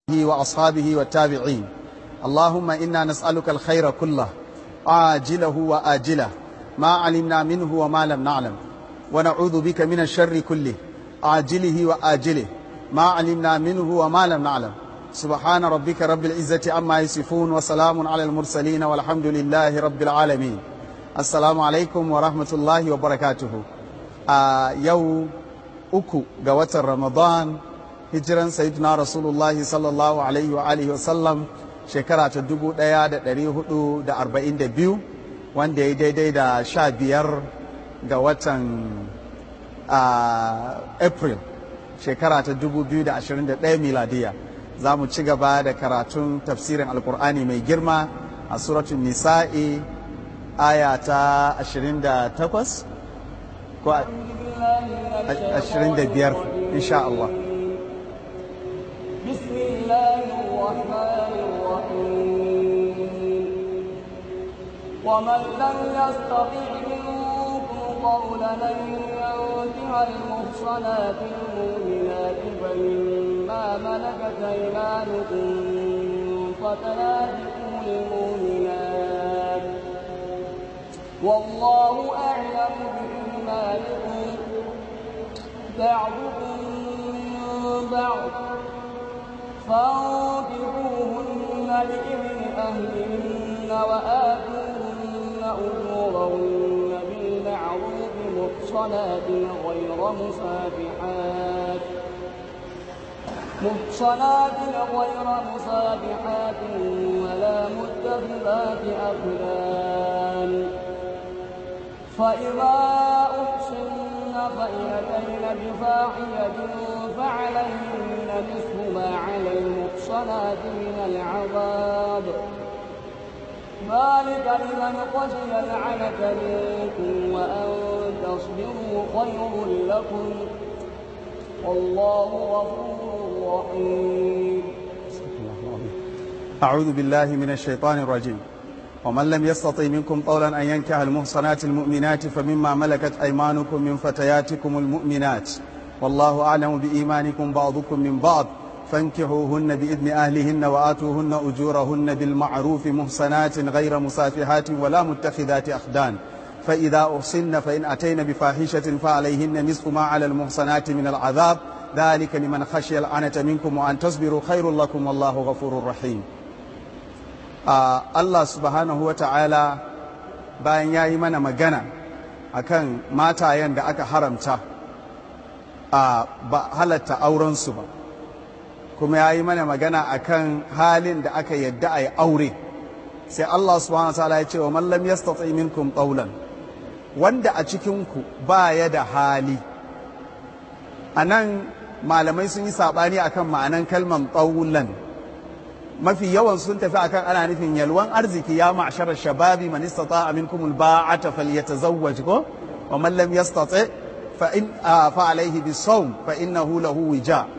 وأصحابه والتابعين اللهم إنا نسألك الخير كله عاجله وآجله ما علمنا منه وما لم نعلم ونعوذ بك من الشر كله عاجله وآجله ما علمنا منه وما لم نعلم سبحان ربك رب العزة عما يصفون وسلام على المرسلين والحمد لله رب العالمين السلام عليكم ورحمة الله وبركاته آه يوم أكو قوة رمضان hijiran sayyidina rasulullahi sallallahu alaihi wa alihi wasallam shekara ta dubu ɗaya da ɗari hudu da arba'in da biyu wanda ya daidai da sha biyar ga watan april shekara ta dubu biyu da ashirin da ɗaya miladiya za mu ci gaba da karatun tafsirin alkur'ani mai girma a suratun nisa'i aya ta ashirin da takwas ko ashirin da biyar insha Allah بسم الله الرحمن الرحيم ومن لم يستطع منكم قولا ان ينكح المحصنات المؤمنات فمما ملكت ايمانكم فتياتكم المؤمنات والله اعلم بايمانكم بعضكم من بعض فانكحوهن بإذن أهلهن وآتوهن أجورهن بالمعروف محصنات غير مسافحات محصنات غير مسافحات ولا متخذات أخدان فإذا أحصن فإن أتين بفاحشة فعليهن نصف ما على المحصنات من العذاب ذلك لمن خشي العنة منكم وأن تصبروا خير لكم والله غفور رحيم أعوذ بالله من الشيطان الرجيم ومن لم يستطع منكم قولا أن ينكح المحصنات المؤمنات فمما ملكت أيمانكم من فتياتكم المؤمنات والله أعلم بإيمانكم بعضكم من بعض فانكحوهن بإذن أهلهن وآتوهن أجورهن بالمعروف محصنات غير مسافحات ولا متخذات أخدان فإذا أحصن فإن أتين بفاحشة فعليهن نصف ما على المحصنات من العذاب ذلك لمن خشي العنة منكم وأن تصبروا خير لكم والله غفور رحيم آه الله سبحانه وتعالى bayan ya yi mana magana akan matayen da aka haramta a ba halatta aurensu ba kuma ya yi mana magana akan halin da aka yadda a yi aure sai Allah subhanahu wa ta'ala ya ce wa mallam yastati minkum qawlan wanda a cikinku ba ya da hali a nan malamai sun yi saɓani akan ma'anan kalman qawlan mafi yawan sun tafi akan ana nufin yalwan arziki ya ma'shara shababi man istata'a minkum alba'ata falyatazawwaj ko wa man lam yastati fa in fa alayhi bisawm fa innahu lahu wija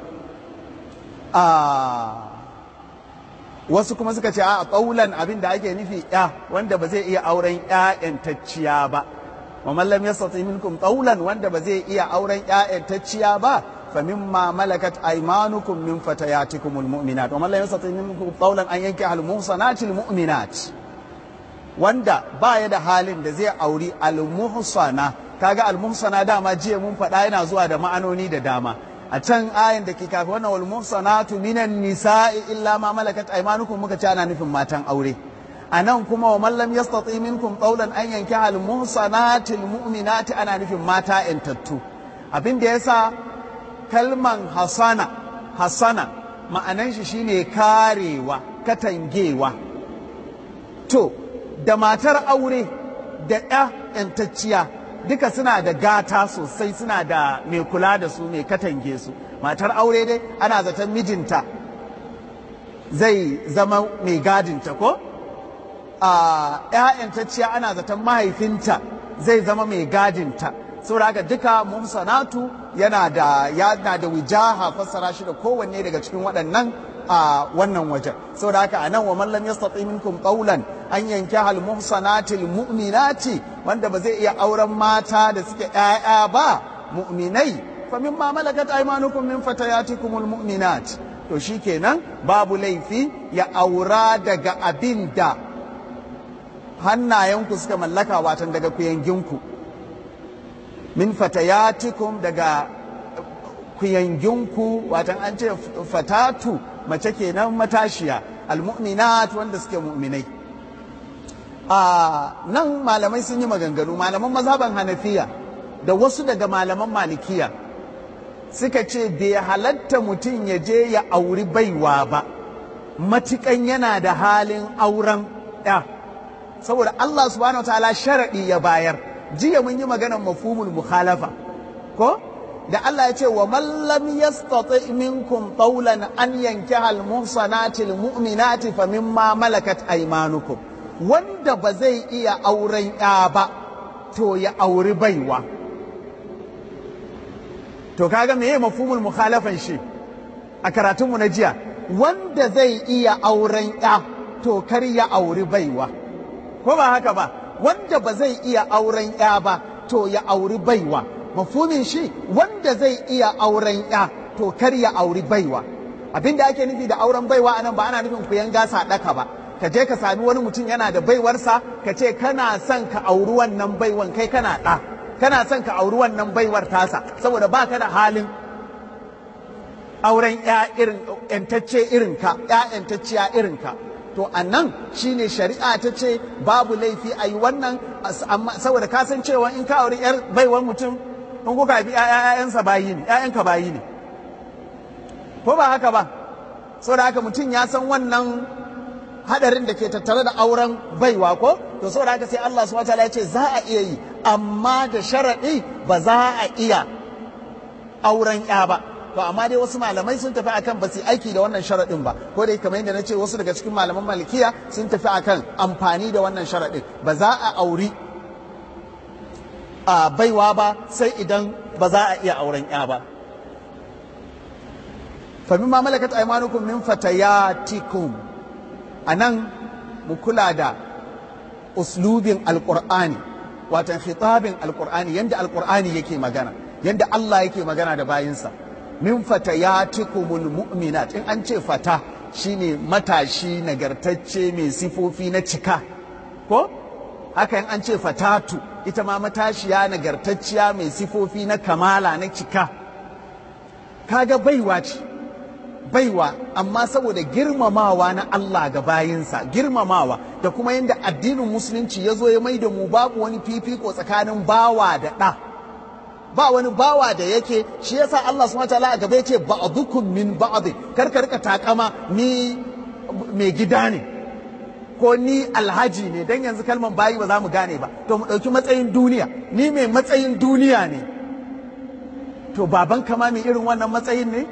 wasu kuma suka ce a ƙaulan abin da ake nufi ya wanda ba zai iya auren ƴaƴantacciya ba wa man lam yastati minkum qawlan wanda ba zai iya auren ƴaƴantacciya ba fa mimma malakat aymanukum min fatayatikum almu'minat wa man lam yastati minkum qawlan an yankiha almuhsanati almu'minat wanda ba ya da halin da zai auri almuhsana kaga almuhsana dama jiya mun faɗa yana zuwa da ma'anoni da dama a can ayan da ke kafin wannan wal muhsanatu minan nisa'i illa ma malakat aymanukum muka ce ana nufin matan aure a nan kuma wa man lam yastati minkum qawlan an yankiha al muhsanati al mu'minati ana nufin mata yantattu abin da yasa kalman hasana hasana ma'anan shi shine karewa katangewa to da matar aure da ya yantacciya duka suna da gata sosai suna da mai kula da su mai katange su matar aure dai ana zaton mijinta zai zama mai gadinta ko a ‘ya'yantacciya ana zaton mahaifinta zai zama mai gadinta saboda haka duka muhsanatu yana da yana da wijaha fassara shi da kowanne daga cikin waɗannan a wannan wajen saboda haka anan wa man lam yastati minkum qawlan an yankaha al muhsanati al mu'minati wanda ba zai iya auren mata da suke ƴaƴa ba mu'minai fa mimma malakat aymanukum min fatayatikum al mu'minat to shi kenan babu laifi ya aura daga abin da hannayenku suka mallaka watan daga kuyanginku min fatayatikum daga kuyanginku watan an ce fatatu mace kenan matashiya almu'minat wanda suke mu'minai a nan malamai sun yi maganganu malaman mazhaban hanafiya da wasu daga malaman malikiya suka ce bai halatta mutum ya je ya auri baiwa ba matukan yana da halin auren ya saboda Allah subhanahu ta'ala sharaɗi ya bayar jiya mun yi maganar mafhumul mukhalafa ko da Allah ya ce wa man lam yastati minkum qawlan an yankiha al muhsanati al mu'minati fa mimma malakat aymanukum wanda ba zai iya auren ya ba to ya auri baiwa to kaga meye mafhumul mukhalafan shi a karatunmu na jiya wanda zai iya auren ya to kar ya auri baiwa ko ba haka ba wanda ba zai iya auren ya ba to ya auri baiwa mafhumin shi wanda zai iya auren ya to kar ya auri baiwa abinda ake nufi da auren baiwa anan ba ana nufin ku yanga sadaka ba ka je ka sami wani mutum yana da baiwarsa ka ce kana son ka auri wannan baiwan kai kana ɗa kana son ka auri wannan baiwar tasa saboda ba ka da halin auren ya irin yantacce irin ka ya yantacciya irin ka to a nan shine shari'a ta ce babu laifi a yi wannan saboda ka san cewa in ka auri yar baiwar mutum in kuka bi ƴaƴansa bayi ne ƴaƴanka bayi ne ko ba haka ba saboda haka mutum ya san wannan hadarin da ke tattare da auren baiwa ko to saboda haka sai Allah subhanahu wataala ya ce za a iya yi amma da sharaɗi ba za a iya auren ya ba to amma dai wasu malamai sun tafi akan ba su aiki da wannan sharaɗin ba ko dai kamar yadda na ce wasu daga cikin malaman malikiya sun tafi akan amfani da wannan sharaɗin ba za a auri a baiwa ba sai idan ba za a iya auren ya ba fa mimma malakat aymanukum min fatayatikum anan mu kula da uslubin alqur'ani watan khitabin alqur'ani yanda alqur'ani yake magana yanda Allah yake magana da bayinsa min fatayatikumul mu'minat in an ce fata shine matashi nagartacce mai sifofi na cika ko haka in an ce fatatu ita ma matashiya nagartacciya mai sifofi na kamala na cika kaga baiwa ce baiwa amma saboda girmamawa na Allah ga bayinsa girmamawa da kuma yadda addinin musulunci ya zo ya mai da mu babu wani fifiko tsakanin bawa da ɗa ba wani bawa da yake shi yasa Allah subhanahu wataala a gaba yace ba'dukum min ba'd kar ka rika takama ni mai gida ne ko ni alhaji ne dan yanzu kalman bayi ba za mu gane ba to mu ɗauki matsayin duniya ni mai matsayin duniya ne to baban kama mai irin wannan matsayin ne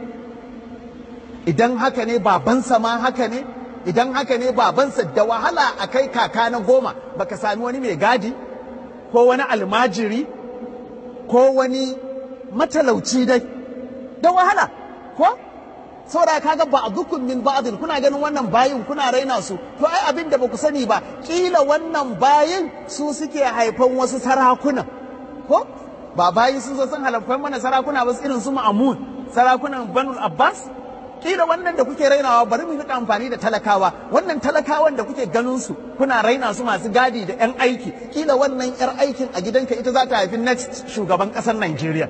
idan haka ne babansa ma haka ne idan haka ne babansa da wahala a kai kaka na goma baka sami wani mai gadi ko wani almajiri ko wani matalauci dai da wahala ko saboda kaga ba a dukkan min ba'din kuna ganin wannan bayin kuna raina su to ai abin da baku sani ba kila wannan bayin su suke haifan wasu sarakuna ko ba bayi sun zo sun halafan mana sarakuna ba irin su ma'amun sarakunan banul abbas kila wannan da kuke rainawa bari mu rika amfani da talakawa wannan talakawan da kuke ganin su kuna raina su masu gadi da yan aiki kila wannan yar aikin a gidanka ita za ta haifi next shugaban kasar Najeriya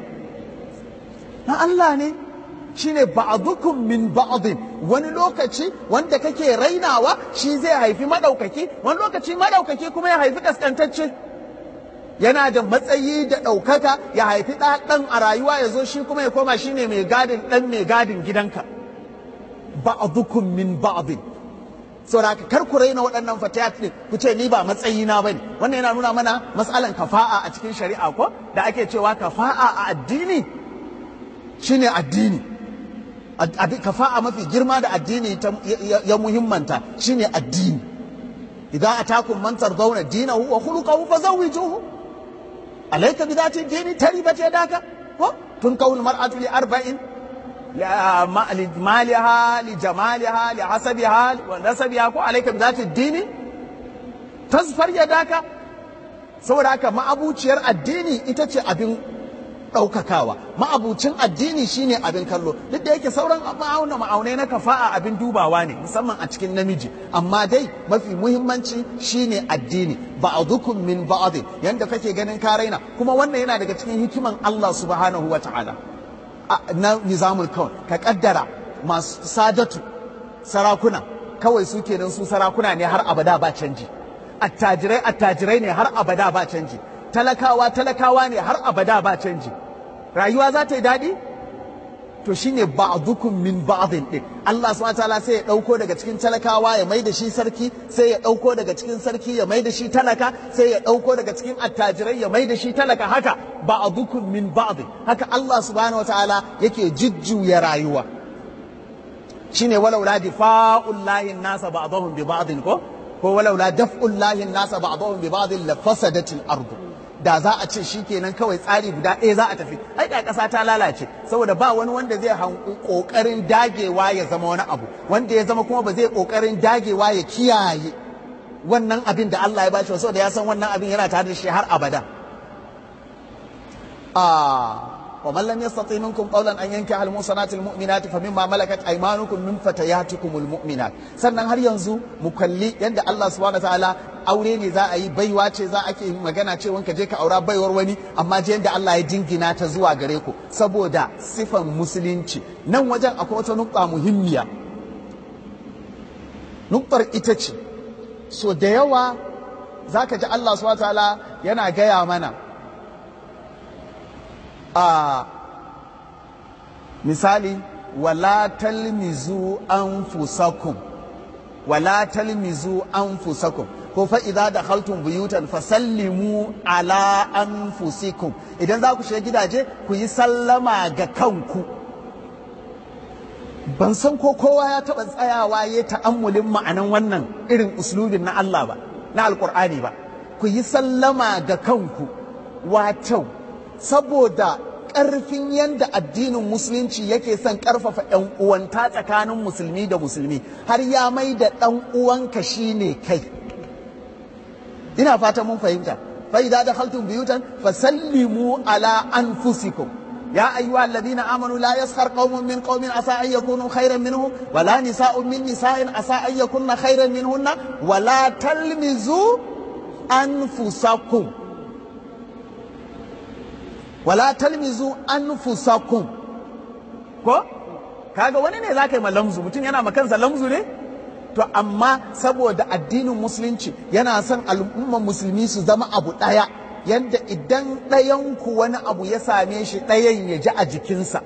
na Allah ne shine ba'dukum min ba'din wani lokaci wanda kake rainawa shi zai haifi madaukaki wani lokaci madaukaki kuma ya haifi kaskantacce yana da matsayi da ɗaukaka ya haifi ɗan a rayuwa ya zo shi kuma ya koma shine mai gadin ɗan mai gadin gidanka ba'dukum min ba'din saboda kar ku raina waɗannan fatayat din ku ce ni ba matsayi na bane wannan yana nuna mana matsalan kafa'a a cikin shari'a ko da ake cewa kafa'a a addini shine addini kafa'a mafi girma da addini ya muhimmanta shine addini idan atakum man tardawna dinahu wa khuluquhu fazawwijuhu alayka bi dhati dini taribat yadaka ko tunkahu al-mar'atu li arba'in لمالها لجمالها لحسبها ونسبها ko alaika bi zati dini tasfar yadaka saboda haka ma'abuciyar addini ita ce abin ɗaukakawa ma'abucin addini shine abin kallo duk da yake sauran ma'auna ma'aunai na kafa'a abin dubawa ne musamman a cikin namiji amma dai mafi muhimmanci shine addini ba'dukum min ba'd yanda kake ganin ka raina kuma wannan yana daga cikin hikiman Allah subhanahu wa ta'ala na nizamul kaun ka kaddara masu sadatu sarakuna kawai su kenan su sarakuna ne har abada ba canji attajirai attajirai ne har abada ba canji talakawa talakawa ne har abada ba canji rayuwa za ta yi daɗi to shine ba'dukum min ba'din din Allah subhanahu wataala sai ya dauko daga cikin talakawa ya mai da shi sarki sai ya dauko daga cikin sarki ya mai da shi talaka sai ya dauko daga cikin attajirai ya mai da shi talaka haka ba'dukum min ba'd haka Allah subhanahu wataala yake jujjuya rayuwa shine walau la difa'ul lahi nasa ba'dahum bi ba'din ko ko walau la daf'ul lahi nasa ba'dahum bi ba'din la fasadatil ardu da za a ce shi kenan kawai tsari guda ɗaya za a tafi ai da ƙasa ta lalace saboda ba wani wanda zai ƙoƙarin dagewa ya zama wani abu wanda ya zama kuma ba zai ƙoƙarin dagewa ya kiyaye wannan abin da Allah ya bashi saboda ya san wannan abin yana tare da shi har abada wa man lam yastati minkum qawlan an yankaha al musanati al mu'minat fa mimma malakat aymanukum min fatayatikum al mu'minat sannan har yanzu mu kalli yadda Allah subhanahu wa ta'ala aure ne za a yi baiwa ce za a ke magana ce wanka je ka aura baiwar wani amma je yadda Allah ya jingina ta zuwa gare ku saboda sifan musulunci nan wajen akwai wata nukta muhimmiya nuktar ita ce so da yawa za ka ji Allah subhanahu wa ta'ala yana gaya mana a misali wala talmizu anfusakum wala talmizu anfusakum ko fa idza dakhaltum buyutan fasallimu ala anfusikum idan za ku shiga gidaje ku yi sallama ga kanku ban san ko kowa ya taba tsayawa ya ta'ammulin ma'anan wannan irin uslubin na Allah ba na alqur'ani ba ku yi sallama ga kanku wato saboda ƙarfin yadda addinin musulunci yake son ƙarfafa ‘yan uwanta tsakanin musulmi da musulmi har ya mai da ɗan uwanka shine kai ina fata mun fahimta fa idza dakhaltum buyutan fasallimu ala anfusikum يا أيها الذين آمنوا لا يسخر قوم من قوم عسى أن يكونوا خيرا منهم ولا نساء من نساء عسى أن يكون خيرا منهن ولا تلمزوا أنفسكم wala talmizu anfusakum ko kaga wani ne zaka yi ma lamzu mutum yana ma kansa lamzu ne to amma saboda addinin musulunci yana son al'umman musulmi su zama abu ɗaya yadda idan ɗayan ku wani abu ya same shi ɗayan ya ji a jikinsa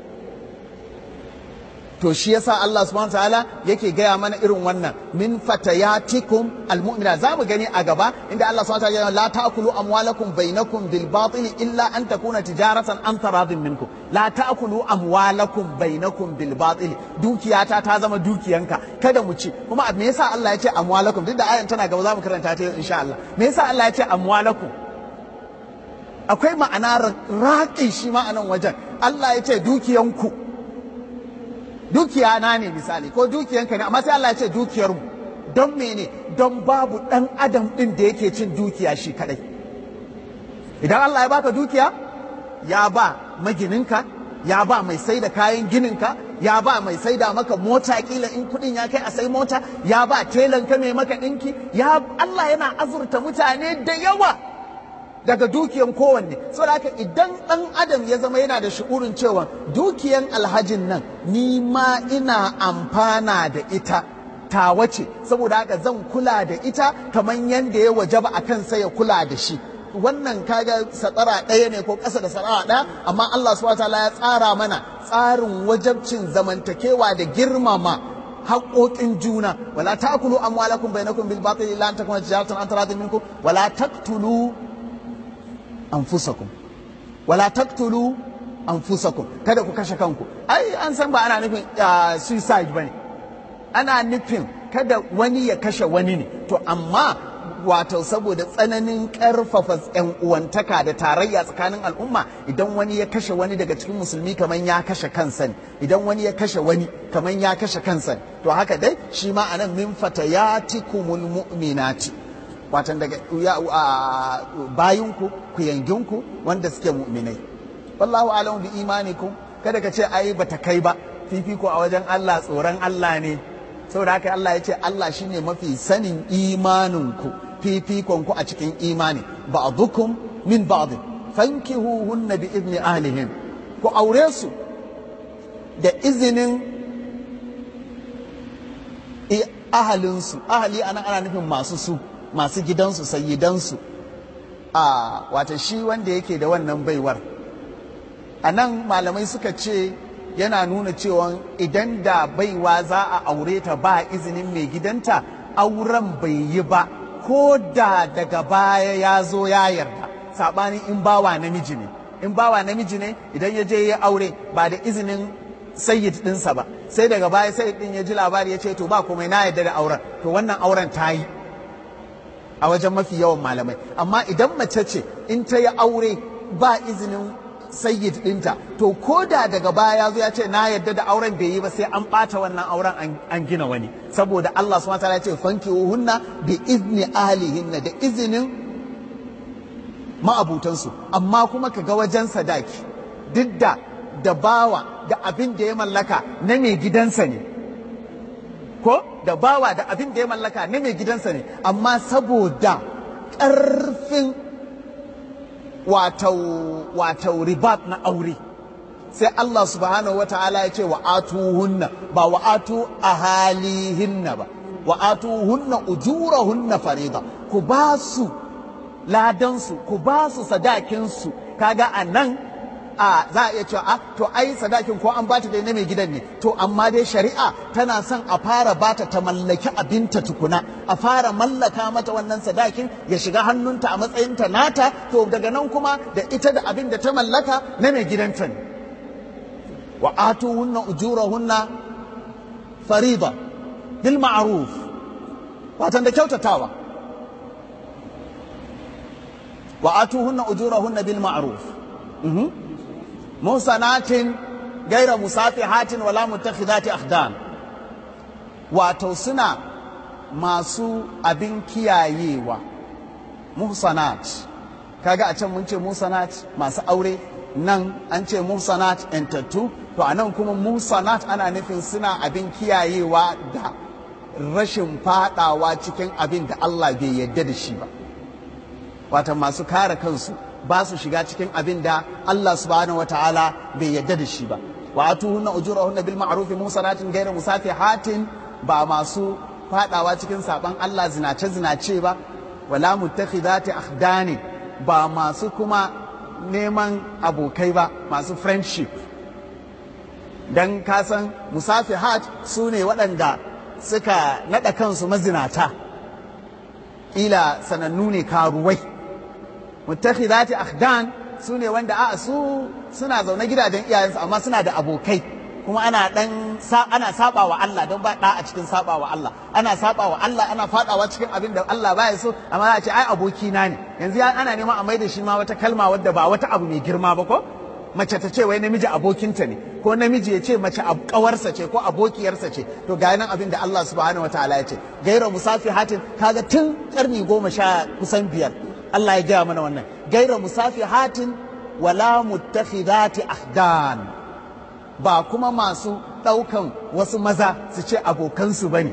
to shi yasa Allah subhanahu ta'ala yake gaya mana irin wannan min fatayatikum almu'mina za mu gani a gaba inda Allah subhanahu ta'ala la ta'kulu amwalakum bainakum bil batil illa an takuna tijaratan an taradin minkum la ta'kulu amwalakum bainakum bil batil dukiyata ta zama dukiyanka kada mu ci kuma me yasa Allah ya ce amwalakum duk da ayan tana gaba za mu karanta ta insha Allah me yasa Allah ya ce amwalakum akwai ma'ana raƙi shi ma'anan wajen Allah ya ce dukiyanku dukiya na ne misali ko dukiyanka ne amma sai Allah ya ce dukiyar mu don mene don babu dan adam din da yake cin dukiya shi kadai idan Allah ya baka dukiya ya ba magininka ya ba mai sai da kayan gininka ya ba mai sai da maka mota kila in kudin ya kai a sai mota ya ba telan ka mai maka dinki ya Allah yana azurta mutane da yawa daga dukiyan kowanne saboda haka idan ɗan adam ya zama yana da shi'urin cewa dukiyan alhajin nan ni ma ina amfana da ita ta wace saboda haka zan kula da ita kamar yadda ya wajaba a kansa ya kula da shi wannan kaga satsara ɗaya ne ko ƙasa da satsara ɗaya amma Allah subhanahu wataala ya tsara mana tsarin wajabcin zamantakewa da girmama haƙoƙin juna wala ta'kulu amwalakum bainakum bil batil illa an takuna tijaratan an taradin minkum wala taqtulu anfusakum wala taqtulu anfusakum kada ku kashe kanku ai an san ba ana nufin suicide bane ana nufin kada wani ya kashe wani ne to amma wato saboda tsananin karfafa yan uwantaka da tarayya tsakanin al'umma idan wani ya kashe wani daga cikin musulmi kaman ya kashe kansa ne idan wani ya kashe wani kaman ya kashe kansa ne to haka dai shi ma anan min fatayatikumul mu'minati watan daga bayinku ku yanginku wanda suke mu'minai wallahu alamu bi imanikum kada ka ce ai bata kai ba fifiko a wajen Allah tsoron Allah ne saboda haka Allah ya ce Allah shine mafi sanin imaninku fifikon ku a cikin imani ba'dukum min ba'd fankihuhunna bi idni ahlihin ku aure su da izinin ahalinsu ahali anan ana nufin masu su masu gidansu sayyidansu a wata shi wanda yake da wannan baiwar a nan malamai suka ce yana nuna cewa idan da baiwa za a aure ta ba izinin mai gidanta auren bai yi ba ko da daga baya ya zo ya yarda saɓanin in bawa namiji ne in bawa namiji ne idan ya je ya aure ba da izinin sayyid ɗinsa ba sai daga baya sayyid ɗin ya ji labari ya ce to ba komai na yarda da auren to wannan auren ta yi a wajen mafi yawan malamai amma idan mace ce in ta yi aure ba izinin sayyid ɗinta to ko da daga baya ya zo ya ce na yadda da auren bai yi ba sai an ɓata wannan auren an gina wani saboda Allah subhanahu wataala ya ce fanki hunna bi izni ahlihinna da izinin ma'abutansu amma kuma ka ga wajen sadaki duk da da bawa da abin da ya mallaka na mai gidansa ne ko da bawa da abin da ya mallaka na mai gidansa ne amma saboda ƙarfin wato ribat na aure sai Allah subhanahu wa ta'ala ya ce wa atuhunna ba wa atu ahalihinna ba wa atuhunna ujurahunna farida ku ba su ladansu ku ba su sadakinsu kaga a nan a za a iya cewa a to ai sadakin ko an bata dai na mai gidan ne to amma dai shari'a tana son a fara bata ta mallaki abinta tukuna a fara mallaka mata wannan sadakin ya shiga hannunta a matsayinta nata to daga nan kuma da ita da abin da ta mallaka na mai gidanta ne wa atuhunna ujurahunna farida bil ma'ruf watan da kyautatawa wa atuhunna ujurahunna bil ma'ruf musanatin gaira musafihatin wala mutakhidati akhdan wato suna masu abin kiyayewa muhsanat kaga a can mun ce muhsanat masu aure nan an ce muhsanat entattu to a nan kuma muhsanat ana nufin suna abin kiyayewa da rashin fadawa cikin abin da Allah bai yarda da shi ba wata masu kare kansu ba su shiga cikin abin da Allah subhanahu wa ta'ala bai yadda da shi ba wa atuhunna ujurahunna bil ma'ruf musanatin ghayra musafihatin ba masu fadawa cikin saban Allah zinace zinace ba wala muttakhidati akhdani ba masu kuma neman abokai ba masu friendship dan kasan musafihat su ne waɗanda suka naɗa kansu mazinata ila sanannu ne karuwai muttakhidati akhdan su ne wanda a su suna zaune gidajen iyayensu amma suna da abokai kuma ana dan ana saba wa Allah don ba da a cikin saba wa Allah ana saba wa Allah ana fadawa cikin abin da Allah baya so amma za a ce ai aboki na ne yanzu ana neman a maida shi ma wata kalma wadda ba wata abu mai girma ba ko mace ta ce wai namiji abokinta ne ko namiji ya ce mace kawarsa ce ko abokiyarsa ce to ga nan abin da Allah subhanahu wataala ya ce gaira musafihatin kaga tun karni goma sha kusan biyar Allah ya gaya mana wannan gaira musafihatin wala muttakhidati ahdan ba kuma masu ɗaukan wasu maza su ce abokansu ba ne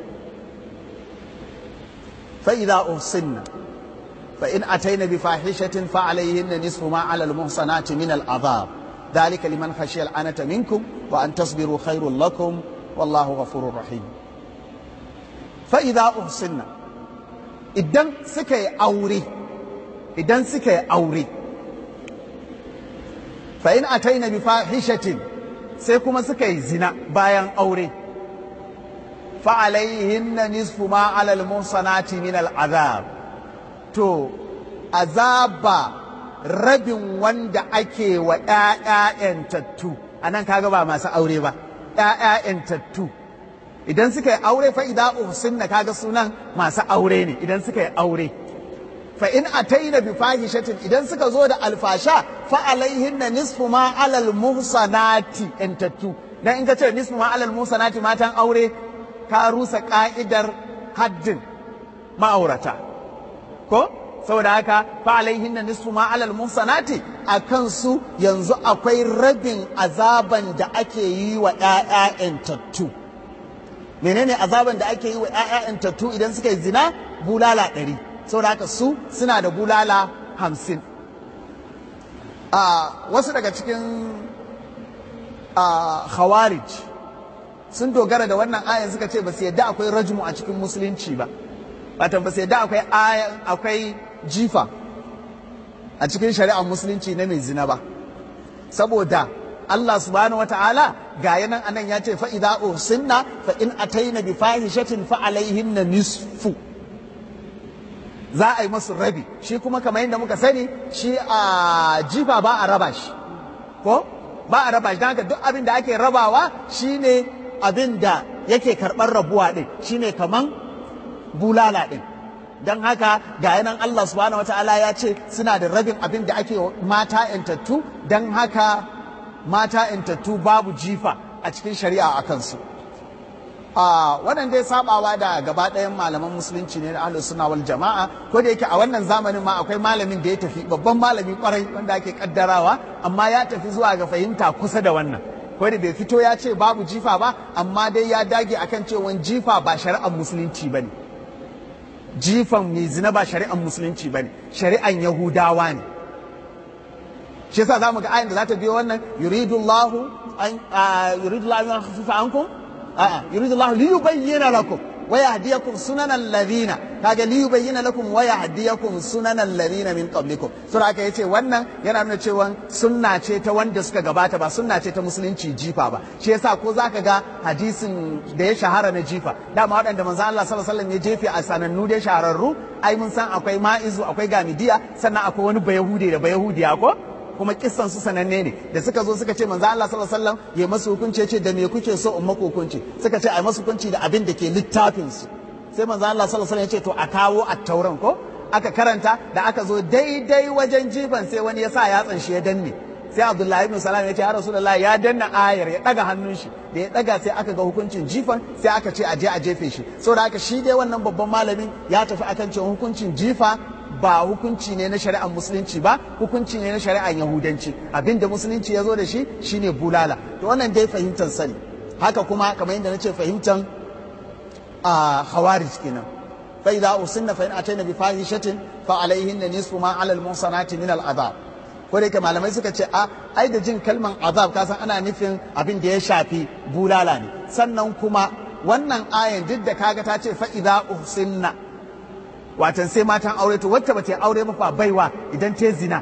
فإذا أحصن فإن أتين بفاحشة فعليهن نصف ما على المحصنات من العذاب ذلك لمن خشي العنة منكم وأن تصبروا خير لكم والله غفور رحيم فإذا أحصن إذن سكي أوري إذن سكي أوري فإن أتينا بفاحشة سيكما سكي زنا بايان أوري فعليهن نصف ما على المحصنات من العذاب to azaba rabin wanda ake wa ‘ya'ya'yantattu a nan kaga ba masu aure ba ‘ya'ya'yantattu idan suka yi aure fa idan uhsinna kaga sunan masu aure ne idan suka yi aure fa in ataina bi fahishatin idan suka zo da alfasha fa alaihinna nisfu ma alal muhsanati ‘yantattu dan in ka ce nisfu ma alal muhsanati matan aure ka rusa ka'idar haddin ma'aurata ko saboda haka fa alaihinna nisfu ma alal muhsanati akan su yanzu akwai rabin azaban da ake yi wa ƴaƴa tattu menene azaban da ake yi wa ƴaƴa tattu idan suka yi zina bulala ɗari saboda haka su suna da bulala hamsin a wasu daga cikin khawarij sun dogara da wannan ayan suka ce ba su yadda akwai rajmu a cikin musulunci ba watan ba su yadda akwai akwai jifa a cikin shari'ar musulunci na mai zina ba saboda Allah subhanahu wata'ala ga yanan anan ya ce fa idza usinna fa in ataina bi fahishatin fa alaihinna nisfu za a yi masu rabi shi kuma kamar yadda muka sani shi a jifa ba a raba shi ko ba a raba shi don haka duk abin da ake rabawa shine abin da yake karɓar rabuwa ɗin shine kaman bulala ɗin don haka ga yanan Allah subhanahu wataala ya ce suna da rabin abin da ake mata yantattu don haka mata yantattu babu jifa a cikin shari'a a kansu a wannan dai sabawa da gaba ɗayan malaman musulunci ne na ahlus sunna wal jama'a ko da yake a wannan zamanin ma akwai malamin da ya tafi babban malami kwarai wanda ake kaddarawa amma ya tafi zuwa ga fahimta kusa da wannan ko da bai fito ya ce babu jifa ba amma dai ya dage akan cewa jifa ba shari'ar musulunci bane jifan mai zina ba shari'ar musulunci bane shari'ar yahudawa ne shi yasa zamu ga ayin da za ta biyo wannan yuridullahu an yuridullahu an khafifa ankum a'a yuridullahu li yubayyana lakum wa yahdiyakum sunanal ladina kaga li yubayyana lakum wa yahdiyakum sunanal ladina min qablikum sura aka yace wannan yana nuna cewa sunna ce ta wanda suka gabata ba sunna ce ta musulunci jifa ba shi yasa ko zaka ga hadisin da ya shahara na jifa dama waɗanda manzo Allah sallallahu alaihi wasallam ya jefe a sanannu da shahararru ai mun san akwai ma'izu akwai gamidiya sannan akwai wani bayahude da bayahudiya ko kuma kissan su sananne ne da suka zo suka ce manzo Allah sallallahu alaihi wasallam ya masu hukunci ce da me kuke so in maku hukunci suka ce ai masu hukunci da abin da ke littafin su sai manzo Allah sallallahu alaihi wasallam ya ce to a kawo at-tauran ko aka karanta da aka zo daidai wajen jifan sai wani ya sa yatsan shi ya danne sai Abdullahi ibn Salam ya ce ya Rasulullahi ya danna ayar ya daga hannun shi da ya daga sai aka ga hukuncin jifan sai aka ce a je a jefe shi saboda haka shi dai wannan babban malamin ya tafi akan cewa hukuncin jifa ba hukunci ne na shari'ar musulunci ba hukunci ne na shari'ar yahudanci abinda musulunci ya zo da shi shine bulala to wannan dai fahimtar sani haka kuma kamar yadda na ce fahimtar a khawarij kenan fa idza usinna fa in atayna bi fahishatin fa alaihin nisfu ma ala al muhsanati min al adab ko da malamai suka ce a ai da jin kalman azab kasan ana nufin abin da ya shafi bulala ne sannan kuma wannan ayan duk da kaga ta ce fa idza usinna watan sai matan aure to wacce bata aure ba fa baiwa idan ta zina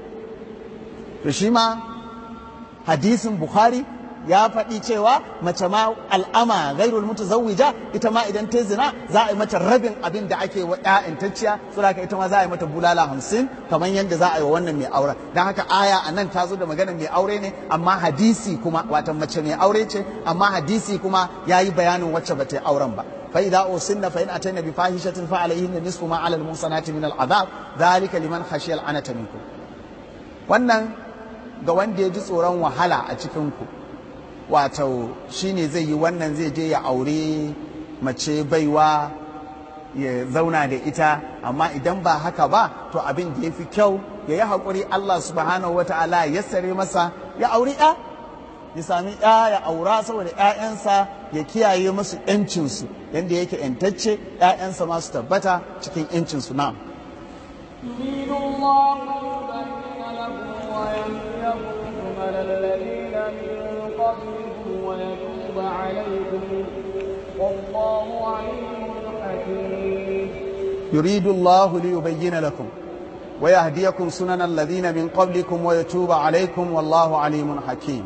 to shi ma hadisin bukhari ya faɗi cewa mace ma al'ama gairul mutazawwija ita ma idan ta zina za a yi mata rabin abin da ake wa ƴaƴantacciya saboda ita ma za a yi mata bulala hamsin kamar yadda za a yi wa wannan mai aure don haka aya a nan ta zo da magana mai aure ne amma hadisi kuma watan mace mai aure ce amma hadisi kuma ya yi bayanin wacce ba ta yi auren ba فإذا أوصلن فإن أتينا بفاحشة فعليهن نصف ما على المحصنات من العذاب ذلك لمن خشي العنة منكم wannan ga wanda ya ji tsoron wahala a cikinku wato shine zai yi wannan zai je ya aure mace baiwa ya zauna da ita amma idan ba haka ba to abin da ya fi kyau ya yi haƙuri Allah subhanahu wa ta'ala ya sare masa ya auri ya ya sami ya ya aura saboda ‘ya'yansa ya kiyaye musu ‘yancinsu yadda yake ‘yantacce ‘ya'yansa masu tabbata cikin ‘yancinsu na. يريد الله ليبين لكم ويهديكم سبل الذين من قبلكم ويتوب عليكم والله عليم حكيم يريد الله ليبين لكم ويهديكم سنن الذين من قبلكم ويتوب عليكم والله عليم حكيم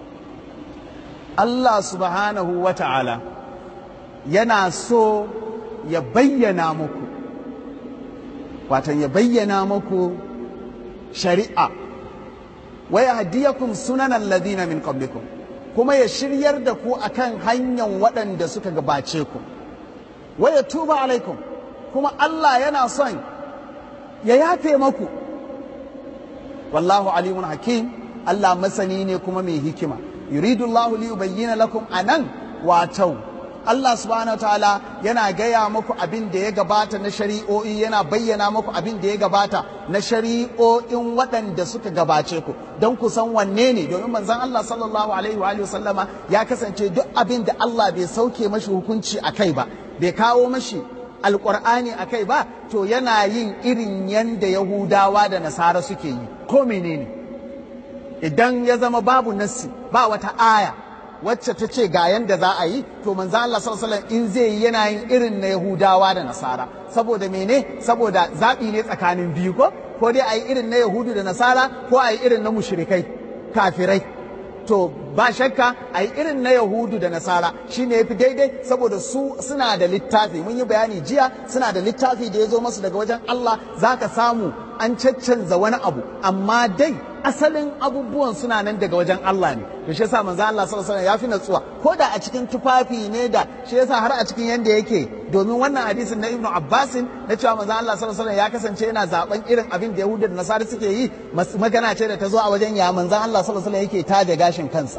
Allah subhanahu wa ta'ala yana so ya bayyana muku, watan ya bayyana muku shari'a, waya hadiyakum sunanan ladina min qablikum kuma ya shiryar da ku akan hanyar waɗanda suka gabace ku, waya tuba alaikum kuma Allah yana son ya yafe maku. Wallahu alimun hakim, Allah masani ne kuma mai hikima. yuridu Allah li yubayyana lakum anan wato Allah subhanahu ta'ala yana gaya muku abin da ya gabata na shari'o'i yana bayyana muku abin da ya gabata na shari'o'in waɗanda suka gabace ku don ku san wanne ne domin manzon Allah sallallahu alaihi wa alihi sallama ya kasance duk abin da Allah bai sauke mashi hukunci a kai ba bai kawo mashi alƙur'ani a kai ba to yana yin irin yanda Yahudawa da Nasara suke yi ko menene idan ya zama babu nassi ba wata aya wacce ta ce ga yanda za a yi to manzo Allah sallallahu alaihi in zai yi yana yin irin na Yahudawa da Nasara saboda mene saboda zabi ne tsakanin biyu ko ko dai a yi irin na Yahudu da Nasara ko a yi irin na mushrikai kafirai to ba shakka a yi irin na Yahudu da Nasara shine yafi daidai saboda su suna da littafi mun yi bayani jiya suna da littafi da ya zo masu daga wajen Allah zaka samu an caccanza wani abu amma dai asalin abubuwan suna nan daga wajen Allah ne to shi yasa manzo Allah sallallahu alaihi wasallam ya fi natsuwa ko da a cikin tufafi ne da shi yasa har a cikin yanda yake domin wannan hadisin na Ibn Abbas na cewa manzo Allah sallallahu alaihi wasallam ya kasance yana zaben irin abin da Yahudu da Nasara suke yi magana ce da ta zo a wajen ya manzo Allah sallallahu alaihi wasallam yake taje gashin kansa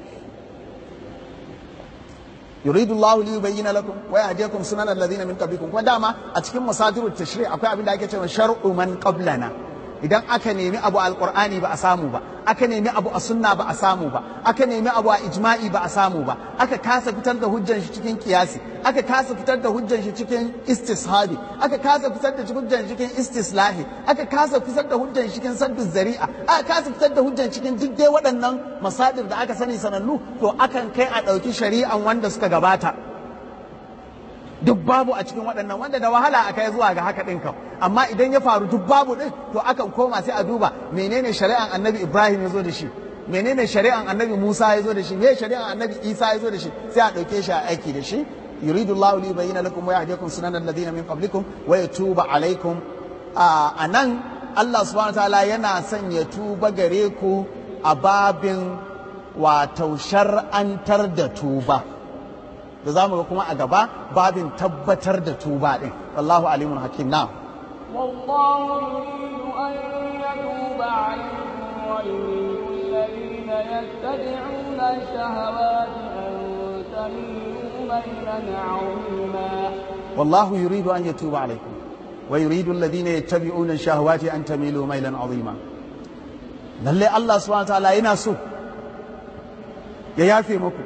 yuridu Allah li yubayyana lakum wa yahdiyakum sunan alladhina min qablikum kuma dama a cikin masadirut tashri' akwai abin da ake cewa shar'u man qablana idan aka nemi abu alqur'ani ba a samu ba aka nemi abu a sunna ba a samu ba aka nemi abu a ijma'i ba a samu ba aka kasa fitar da hujjan shi cikin kiyasi aka kasa fitar da hujjan shi cikin istishabi aka kasa fitar da hujjan shi cikin istislahi aka kasa fitar da hujjan shi cikin saddu zari'a aka kasa fitar da hujjan cikin duk dai waɗannan masadir da aka sani sanannu to akan kai a ɗauki shari'an wanda suka gabata duk babu a cikin waɗannan wanda da wahala a kai zuwa ga haka ɗin kam amma idan ya faru duk babu ɗin to akan koma sai a duba menene shari'an annabi ibrahim ya zo da shi menene shari'an annabi musa ya zo da shi me shari'an annabi isa ya zo da shi sai a ɗauke shi a aiki da shi yuridu allahu li yubayyana lakum wa yahdiyakum sunan alladhina min qablikum wa yatuba alaikum a nan allah subhanahu ta'ala yana son ya tuba gare ku a babin wato shar'antar da tuba da za mu ga kuma a gaba babin tabbatar da tuba ɗin wallahu alimun hakim na والله يريد أن يتوب عليكم ويريد الذين يتبعون الشهوات أن تميلوا ميلا عظيما والله يريد أن يتوب عليكم ويريد الذين يتبعون الشهوات أن تميلوا ميلا عظيما lalle Allah subhanahu wa ta'ala yana so ya yafe muku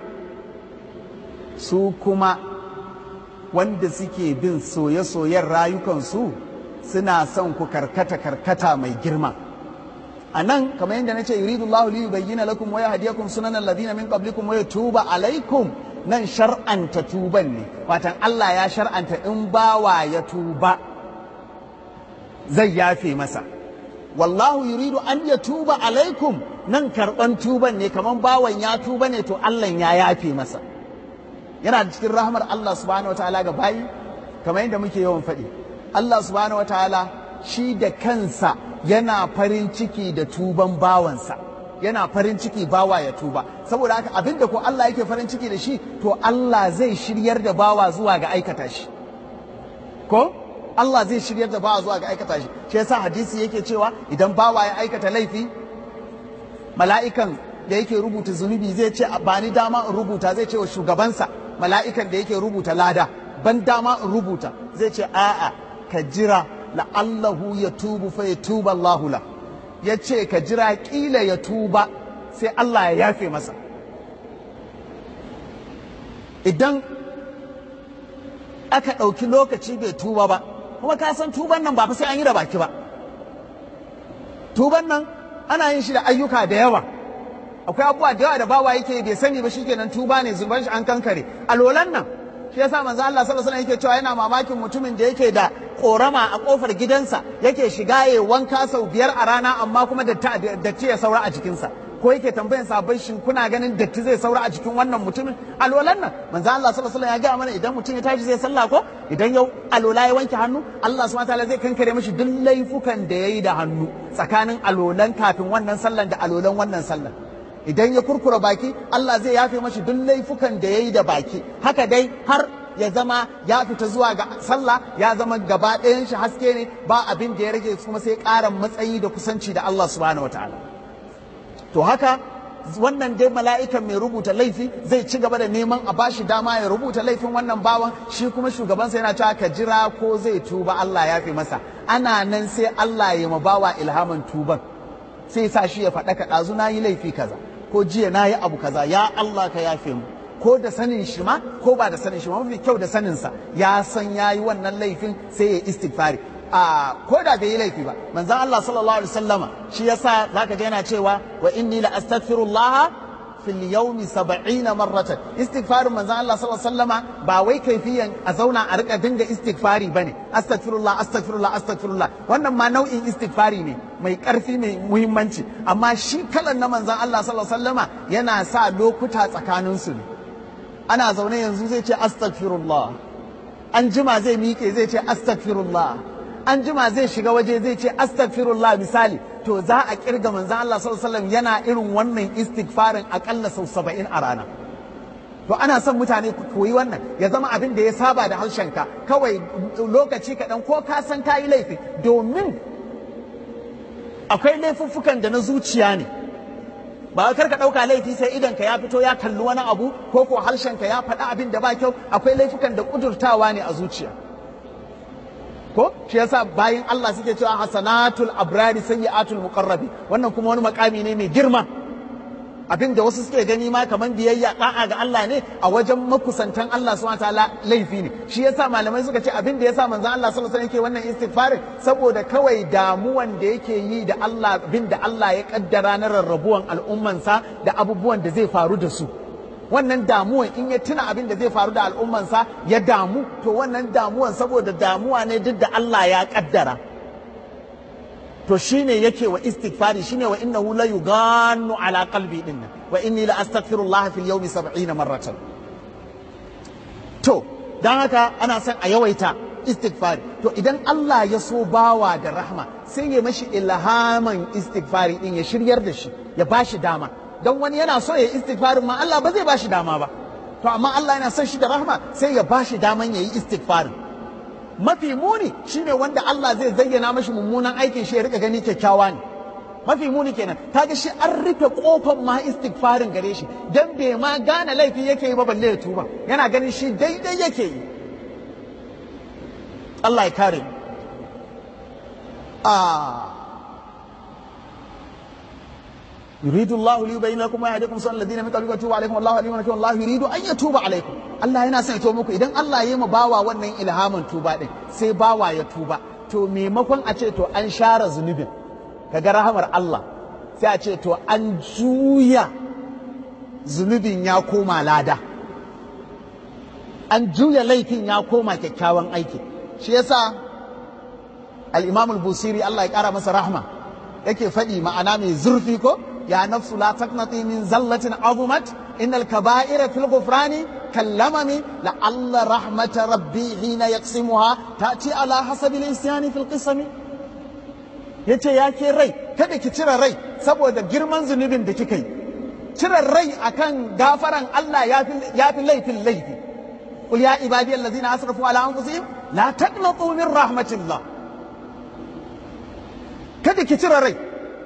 su kuma wanda suke bin soye-soyen rayukansu suna son ku karkata karkata mai girma a nan kamar yadda na ce yuridu Allah li yubayyana lakum wa yahdiyakum sunan alladhina min qablikum wa yatuba alaikum nan shar'anta tuban ne watan Allah ya shar'anta in bawa ya tuba zai yafe masa wallahu yuridu an yatuba alaikum nan karban tuban ne kamar bawan ya tuba ne to Allah ya yafe masa yana da cikin rahmar Allah subhanahu wa ta'ala ga bayi kamar yadda muke yawan faɗi Allah subhanahu wa ta'ala shi da kansa yana farin ciki da tuban bawansa yana farin ciki bawa ya tuba saboda haka abinda ko Allah yake farin ciki da shi to Allah zai shiryar da bawa zuwa ga aikata shi ko Allah zai shiryar da bawa zuwa ga aikata shi shi yasa hadisi yake cewa idan bawa ya aikata laifi mala'ikan da yake rubuta zunubi zai ce ba ni dama in rubuta zai ce wa shugabansa mala'ikan da yake rubuta lada ban dama in rubuta zai ce a'a ka jira la'allahu ya tubu fa ya tuba Allahu la ya ce ka jira kila ya tuba sai Allah ya yafe masa idan aka ɗauki lokaci bai tuba ba kuma ka san tuban nan ba fa sai an yi da baki ba tuban nan ana yin shi da ayyuka da yawa akwai abubuwa da yawa da bawa yake bai sani ba shikenan tuba ne zuban shi an kankare alolan nan shi yasa manzo Allah sallallahu alaihi wasallam yake cewa yana mamakin mutumin da yake da korama a kofar gidansa yake shiga ya wanka sau biyar a rana amma kuma datti ya saura a jikinsa ko yake tambayan sabai shin kuna ganin datti zai saura a jikin wannan mutumin alolan nan manzo Allah sallallahu alaihi wasallam ya ga mana idan mutum ya tashi zai sallah ko idan yau alola ya wanke hannu Allah subhanahu wataala zai kankare mishi duk laifukan da yayi da hannu tsakanin alolan kafin wannan sallan da alolan wannan sallan idan ya kurkura baki Allah zai yafe mashi duk laifukan da ya yi da baki haka dai har ya zama ya fita zuwa ga sallah ya zama gaba ɗayan shi haske ne ba abin da ya rage kuma sai ƙara matsayi da kusanci da Allah subhanahu wataala to haka wannan dai mala'ikan mai rubuta laifi zai ci gaba da neman a bashi dama ya rubuta laifin wannan bawan shi kuma shugabansa yana cewa ka jira ko zai tuba Allah ya fi masa ana nan sai Allah ya ma bawa ilhamin tuban sai sa shi ya faɗa ka ɗazu na yi laifi kaza ko jiya na yi abu kaza ya Allah ka yafe mu ko da sanin shi ma ko ba da sanin shi ma mafi kyau da saninsa ya san ya yi wannan laifin sai ya istighfari a ko da bai yi laifi ba manzon Allah sallallahu alaihi wasallama shi yasa zaka ga yana cewa wa inni la astaghfirullah fil yawmi 70 marratan istighfarin manzon Allah sallallahu alaihi wasallama ba wai kaifiyan a zauna a rika dinga istighfari bane astaghfirullah astaghfirullah astaghfirullah wannan ma nau'in istighfari ne mai karfi mai muhimmanci amma shi kalan na manzon Allah sallallahu alaihi wasallama yana sa lokuta tsakanin su ne ana zaune yanzu zai ce astaghfirullah an jima zai miƙe zai ce astaghfirullah an jima zai shiga waje zai ce astaghfirullah misali to za a kirga manzon Allah sallallahu alaihi wasallam yana irin wannan istighfarin akalla sau 70 a rana to ana son mutane ku koyi wannan ya zama abin da ya saba da harshenka kawai lokaci kaɗan ko ka san ka yi laifi domin akwai laifuffukan da na zuciya ne ba kar ka ɗauka laifi sai idan ka ya fito ya kalli wani abu ko ko harshen ka ya faɗi abin da ba kyau akwai laifukan da ƙudurtawa ne a zuciya ko shi yasa bayan Allah suke cewa hasanatul abrari sayyi'atul muqarrabi wannan kuma wani makami ne mai girma abin da wasu suke gani ma kaman biyayya da'a ga Allah ne a wajen makusantan Allah subhanahu wataala laifi ne shi yasa malamai suka ce abin da yasa manzon Allah sallallahu alaihi wasallam yake wannan istighfarin saboda kawai damuwan da yake yi da Allah bin da Allah ya kaddara na rarrabuwan al'ummansa da abubuwan da zai faru da su wannan damuwan in ya tuna abin da zai faru da al'ummansa ya damu to wannan damuwan saboda damuwa ne duk da Allah ya kaddara to shine yake wa istighfari shine wa innahu la yughannu ala qalbi din wa inni la astaghfirullah fil yawmi 70 marratan to dan haka ana son a yawaita istighfari to idan Allah ya so bawa da rahma sai ya mashi ilhaman istighfari din ya shiryar da shi ya bashi dama don wani yana so ya istighfarin ma Allah ba zai bashi dama ba to amma Allah yana son shi da rahma sai ya bashi daman ya yi istighfarin mafi muni shine wanda Allah zai zayyana mashi mummunan aikin shi ya rika gani kyakkyawa ne mafi muni kenan kaga shi an rufe kofar ma istighfarin gare shi dan bai ma gane laifi yake yi ba balle ya tuba yana ganin shi daidai yake yi Allah ya kare ah يريد الله ليبين لكم ويهديكم سنن الذين من قبلكم ويتوب عليكم والله عليم حكيم والله يريد ان يتوب عليكم Allah yana son ya tuba muku idan Allah ya yi ma bawa wannan ilhamin tuba din sai bawa ya tuba to maimakon a ce to an share zunubin kaga rahamar Allah sai a ce to an juya zunubin ya koma lada an juya laifin ya koma kyakkyawan aiki shi yasa al-Imam al-Busiri Allah ya kara masa rahma yake faɗi ma'ana mai zurfi ko يا نفس لا تقنطي من زلة عظمت إن الكبائر في الغفران كاللمم لعل رحمة ربي حين يقسمها تأتي على حسب الإنسان في القسم yace ya ke rai kada ki cire rai saboda girman zunubin da kika yi cire rai akan gafaran Allah ya fi laifin laifi qul ya ibadi allazina asrafu ala anfusihim la taqnatu min rahmatillah kada ki cire rai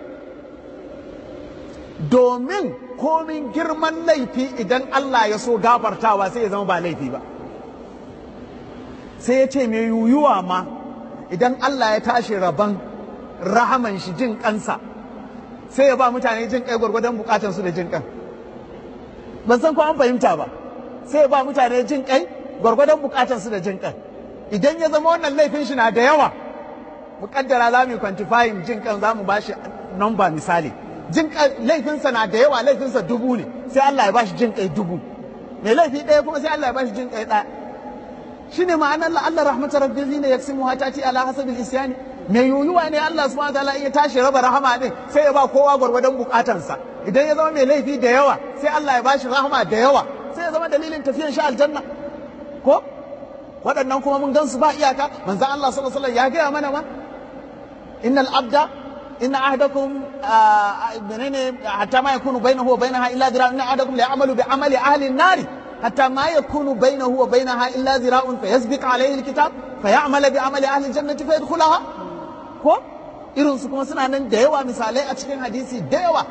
domin komin girman laifi idan Allah ya so gafartawa sai ya zama ba laifi ba sai ya ce mai yuyuwa ma idan Allah ya tashi rabon rahaman shi jin kansa sai ya ba mutane jin kai gwargwadon bukatan su da jin kan ban san ko an fahimta ba sai ya ba mutane jin kai gwargwadon bukatan su da jin kan idan ya zama wannan laifin shi na da yawa mukaddara za mu yi kwantifayin jin kan za mu ba shi nomba misali jin laifinsa na da yawa laifinsa dubu ne sai Allah ya bashi jin kai dubu mai laifi ɗaya kuma sai Allah ya bashi jin kai ɗaya shine ma'anar la Allah rahmatar rabbi ne yaksimu hatati ala hasabil isyani mai yuyuwa ne Allah subhanahu wataala ya tashi raba rahama din sai ya ba kowa gwargwadon bukatansa idan ya zama mai laifi da yawa sai Allah ya bashi rahama da yawa sai ya zama dalilin tafiyan shi aljanna ko waɗannan kuma mun gansu ba iyaka manzo Allah sallallahu alaihi wasallam ya gaya mana ma innal abda إن أحدكم منين حتى ما يكون بينه وبينها إلا ذراع إن أحدكم ليعمل بعمل أهل النار حتى ما يكون بينه وبينها إلا ذراع فيسبق عليه الكتاب فيعمل بعمل أهل الجنة فيدخلها ko irin su kuma suna nan da yawa misalai a cikin hadisi da yawa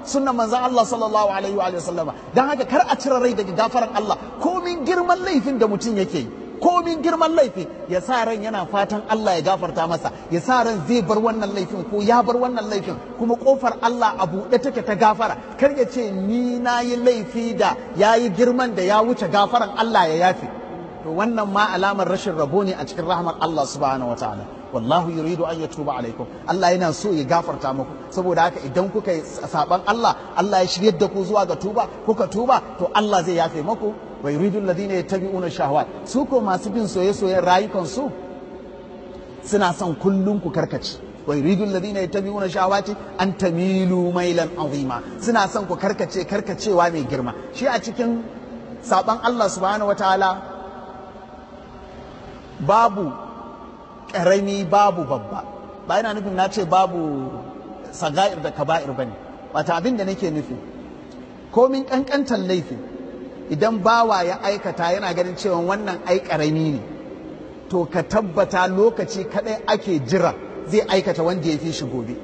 sunnan manzon Allah sallallahu alaihi wa sallama dan haka kar a cire rai daga gafaran Allah komin girman laifin da mutum yake yi komin girman laifi ya sa ran yana fatan Allah ya gafarta masa ya sa ran zai bar wannan laifin ko ya bar wannan laifin kuma kofar Allah a buɗe take ta gafara kar ya ce ni na yi laifi da ya yi girman da ya wuce gafaran Allah ya yafe to wannan ma alamar rashin rabo ne a cikin rahmar Allah subhanahu wa ta'ala wallahu yuridu an yatuba alaikum Allah yana so ya gafarta muku saboda haka idan kuka yi saban Allah Allah ya shiryar da ku zuwa ga tuba kuka tuba to Allah zai yafe muku wa yuridu alladhina yattabi'una shahawat su ko masu bin soye-soyen rayukan su suna son kullun ku karkace wa yuridu alladhina yattabi'una shahawati an tamilu mailan azima suna son ku karkace karkacewa mai girma shi a cikin saban Allah subhanahu wataala babu ƙarami babu babba ba yana nufin na ce babu saga'ir da kaba'ir ba ne wata abin da nake nufi komin ƙanƙantar laifi idan bawa ya aikata yana ganin cewa wannan ai ƙarami ne to ka tabbata lokaci kaɗai ake jira zai aikata wanda ya fi shi gobe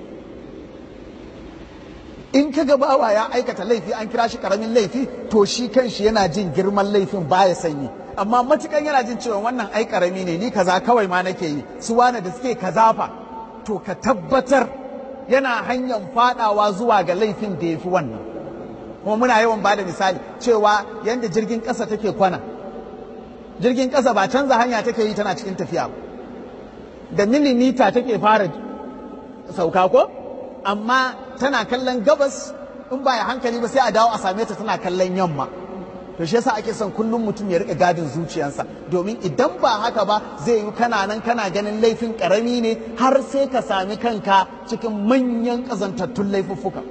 in ka ga bawa ya aikata laifi an kira shi ƙaramin laifi to shi kanshi yana jin girman laifin baya sanyi amma matukan yana jin cewa wannan ai karami ne ni kaza kawai ma nake yi su wane da suke kaza fa to ka tabbatar yana hanyar fadawa zuwa ga laifin da ya fi wannan kuma muna yawan bada misali cewa yadda jirgin ƙasa take kwana jirgin ƙasa ba canza hanya take yi tana cikin tafiya ba da milimita take fara sauka ko amma tana kallon gabas in ba ya hankali ba sai a dawo a same ta tana kallon yamma to shi yasa ake son kullum mutum ya rika gadin zuciyarsa domin idan ba haka ba zai yi kana nan kana ganin laifin karami ne har sai ka sami kanka cikin manyan kazantattun laifuffuka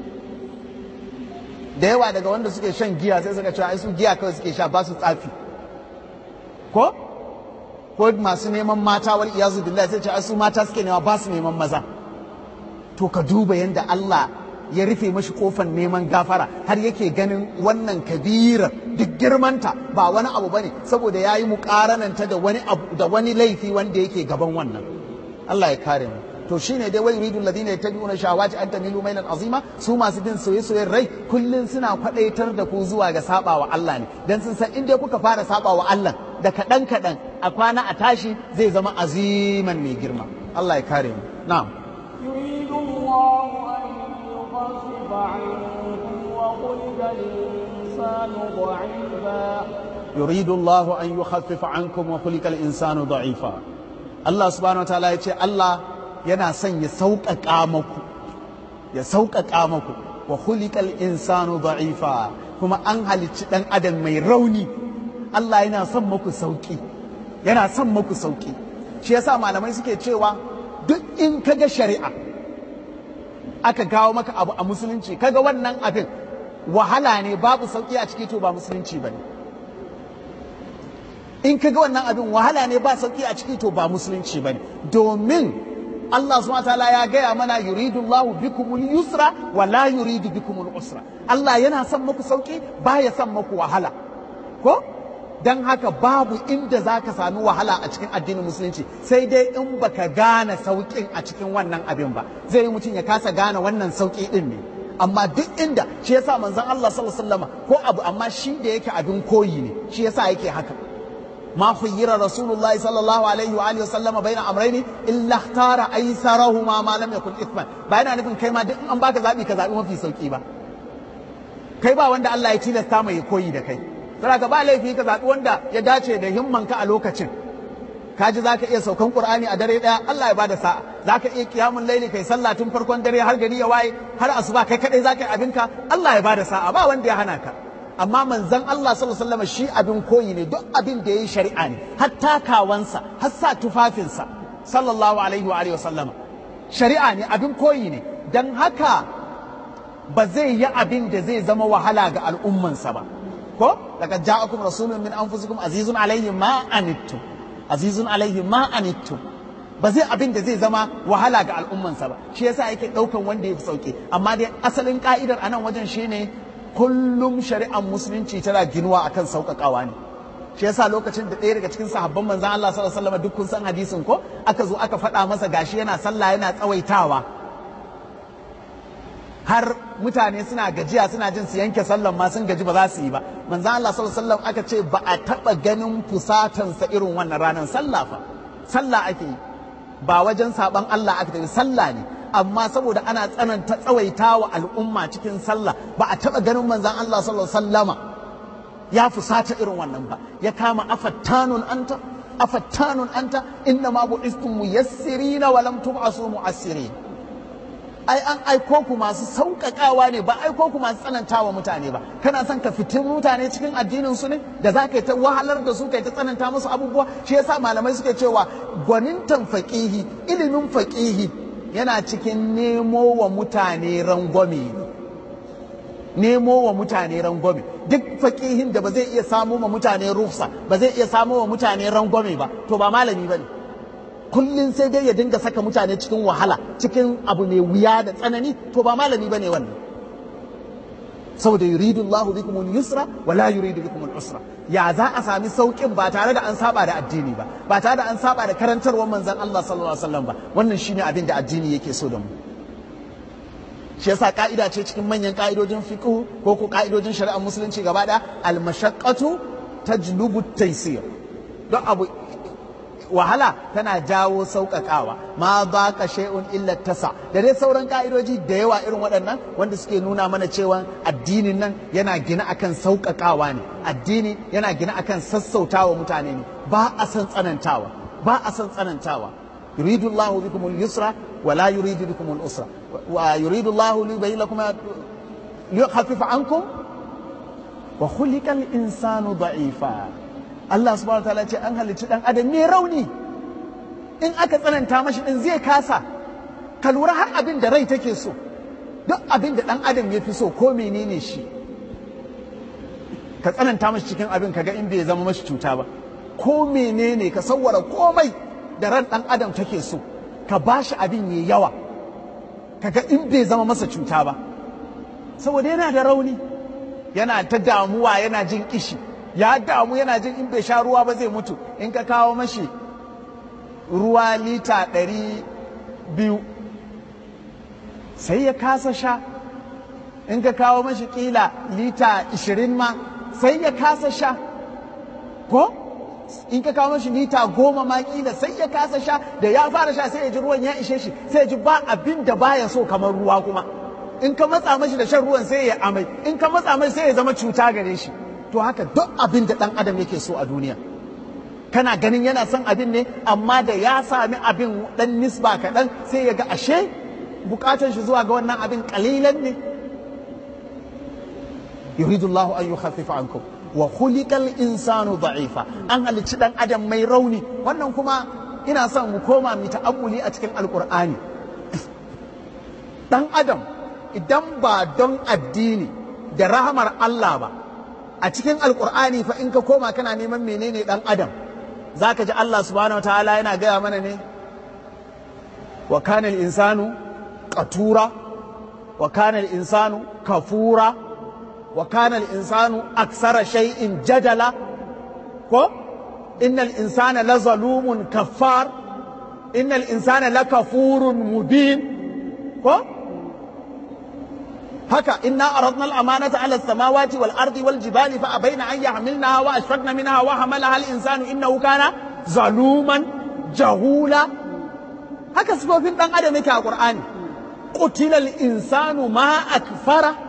da yawa daga wanda suke shan giya sai suka cewa ai su giya kawai suke sha ba su tsafi ko ko masu neman mata wal iyazu billahi sai ce ai su mata suke nema ba su neman maza to ka duba yanda Allah ya rufe mashi kofan neman gafara har yake ganin wannan kabirar duk girmanta ba wani abu bane saboda yayi muƙarananta da wani abu da wani laifi wanda yake gaban wannan Allah ya kare mu to shine dai wai yuridul ladina yattabi'una shahawati an tamilu mailan azima su masu bin soye-soyen rai kullun suna kwadaitar da ku zuwa ga sabawa Allah ne dan sun san inda kuka fara sabawa Allah da kadan kadan a kwana a tashi zai zama aziman mai girma Allah ya kare mu na'am يريد الله أن يخفف عنكم وخلق الإنسان ضعيفا يريد الله أن يخفف عنكم وخلق الإنسان ضعيفا الله سبحانه وتعالى يقول الله yana son ya sauƙaƙa maku ya sauƙaƙa maku wa khuliqal insanu da'ifa kuma an halicci ɗan adam mai rauni Allah yana son maku sauƙi yana son maku sauƙi shi yasa malamai suke cewa duk in kaga shari'a aka gawo maka abu a musulunci kaga wannan abin wahala ne babu sauƙi a ciki to ba musulunci ba ne in kaga wannan abin wahala ne ba sauƙi a ciki to ba musulunci ba ne domin Allah subhanahu ta'ala ya gaya mana yuridu Allahu bikumul yusra wa la yuridu bikumul usra Allah yana son muku sauki baya son muku wahala ko dan haka babu inda zaka sami wahala a cikin addinin musulunci sai dai in baka gane saukin a cikin wannan abin ba zai yi mutum ya kasa gane wannan sauki din ne amma duk inda shi yasa manzon Allah sallallahu alaihi wasallam ko abu amma shi da yake abin koyi ne shi yasa yake haka ما خير رسول الله صلى الله عليه واله وسلم بين امرين الا اختار ايسرهما ما لم يكن اثما ba yana nufin kai ma duk an baka zabi ka zabi mafi sauki ba kai ba wanda Allah ya tilasta mai koyi da kai saboda ba laifi ka zabi wanda ya dace da himmanka a lokacin ka ji zaka iya saukan qur'ani a dare daya Allah ya bada sa'a zaka iya qiyamul laili kai sallah tun farkon dare har gari ya waye har asuba kai kadai zaka yi abinka Allah ya bada sa'a ba wanda ya hana ka amma manzon Allah sallallahu alaihi wasallam shi abin koyi ne duk abin da yayi shari'a ne har takawansa har sa tufafinsa sallallahu alaihi wa alihi wasallama shari'a ne abin koyi ne dan haka ba zai yi abin da zai zama wahala ga al'ummansa ba ko laqad ja'akum rasulun min anfusikum azizun alaihi ma anittum azizun alaihi ma anittum ba zai abin da zai zama wahala ga al'ummansa ba shi yasa yake daukan wanda ya fi sauke amma dai asalin ka'idar anan wajen shine kullum shari'ar musulunci tana ginuwa akan sauƙaƙawa ne shi yasa lokacin da ɗaya daga cikin sahabban manzon Allah sallallahu alaihi wasallam duk kun san hadisin ko aka zo aka faɗa masa gashi yana sallah yana tsawaitawa har mutane suna gajiya suna jin su yanke sallan ma sun gaji ba za su yi ba manzon Allah sallallahu alaihi wasallam aka ce ba a taba ganin fusatansa irin wannan ranar sallah fa sallah ake yi ba wajen saban Allah aka tafi sallah ne amma saboda ana tsananta tsawaita wa al'umma cikin sallah ba a taba ganin manzon Allah sallallahu alaihi wasallama ya fusata irin wannan ba ya kama afattanun anta afattanun anta inna ma bu'istum muyassirina wa lam tub'asu mu'assirin ai an aiko ku masu sauƙaƙawa ne ba aiko ku masu tsanantawa mutane ba kana son ka fitin mutane cikin addinin su ne da za ka yi ta wahalar da su ka yi ta tsananta musu abubuwa shi yasa malamai suke cewa gwanintan faƙihi ilimin faƙihi yana cikin nemo wa mutane rangwame nemo wa mutane rangwame duk faƙihin da ba zai iya samo wa mutane rufsa ba zai iya samo wa mutane rangwame ba to ba malami ba ne kullum sai dai ya dinga saka mutane cikin wahala cikin abu mai wuya da tsanani to ba malami ba ne wannan saboda yuridu Allahu bikum al-yusra wa la yuridu bikum al-usra ya za a sami saukin ba tare da an saba da addini ba ba tare da an saba da karantarwar manzon Allah sallallahu alaihi wasallam ba wannan shine abin da addini yake so da mu shi yasa ka'ida ce cikin manyan ka'idojin fiqh ko ko ka'idojin shari'ar musulunci gaba daya al-mashaqqatu tajlubu at-taysir don abu wahala tana jawo sauƙaƙawa ma ba ka shay'un illa tasa da dai sauran ka'idoji da yawa irin waɗannan wanda suke nuna mana cewa addinin nan yana gina akan sauƙaƙawa ne addini yana gina akan sassautawa mutane ne ba a san tsanantawa ba a san tsanantawa yuridu Allah bikum al-yusra wa la yuridu bikum al-usra wa yuridu Allah li yubayyin lakum liyukhaffifa ankum wa khuliqa al-insanu da'ifa Allah subhanahu ta'ala ce an halicci dan adam mai rauni in aka tsananta mashi din zai kasa ka lura har abin da rai take so duk abin da dan adam ya fi so ko menene shi ka tsananta mashi cikin abin kaga in bai zama mashi cuta ba ko menene ka sawwara komai da ran dan adam take so ka bashi abin yayi yawa kaga in bai zama masa cuta ba saboda yana da rauni yana ta damuwa yana jin kishi ya damu yana jin in bai sha ruwa ba zai mutu in ka kawo mashi ruwa lita ɗari biyu sai ya kasa sha in ka kawo mashi ƙila lita ishirin ma sai ya kasa sha ko in ka kawo mashi lita goma ma ƙila sai ya kasa sha da ya fara sha sai ya ji ruwan ya ishe shi sai ya ji ba abin da baya so kamar ruwa kuma in ka matsa mashi da shan ruwan sai ya amai in ka matsa mashi sai ya zama cuta gare shi to haka duk abin da ɗan adam yake so a duniya kana ganin yana son abin ne amma da ya sami abin ɗan nisba kaɗan sai ya ga ashe bukatan shi zuwa ga wannan abin ƙalilan ne yuridullahu an yukhaffifa ankum wa khuliqal insanu da'ifa an halicci ɗan adam mai rauni wannan kuma ina son mu koma mu ta'ammuli a cikin alqur'ani ɗan adam idan ba don addini da rahamar Allah ba a cikin alkur'ani fa in ka koma kana neman menene dan adam zaka ji Allah subhanahu wataala yana gaya mana ne wa kana insanu qatura wa kana insanu kafura wa kana insanu aksara shay'in jadala ko innal insana lazalumun kaffar innal insana lakafurun mubin ko haka inna aradna al-amanata ala as-samawati wal ardi wal jibali fa abaina an yahmilnaha wa ashfaqna minha wa hamalaha al-insanu innahu kana zaluman jahula haka sifofin dan adam yake a qur'ani qutila al-insanu ma akfara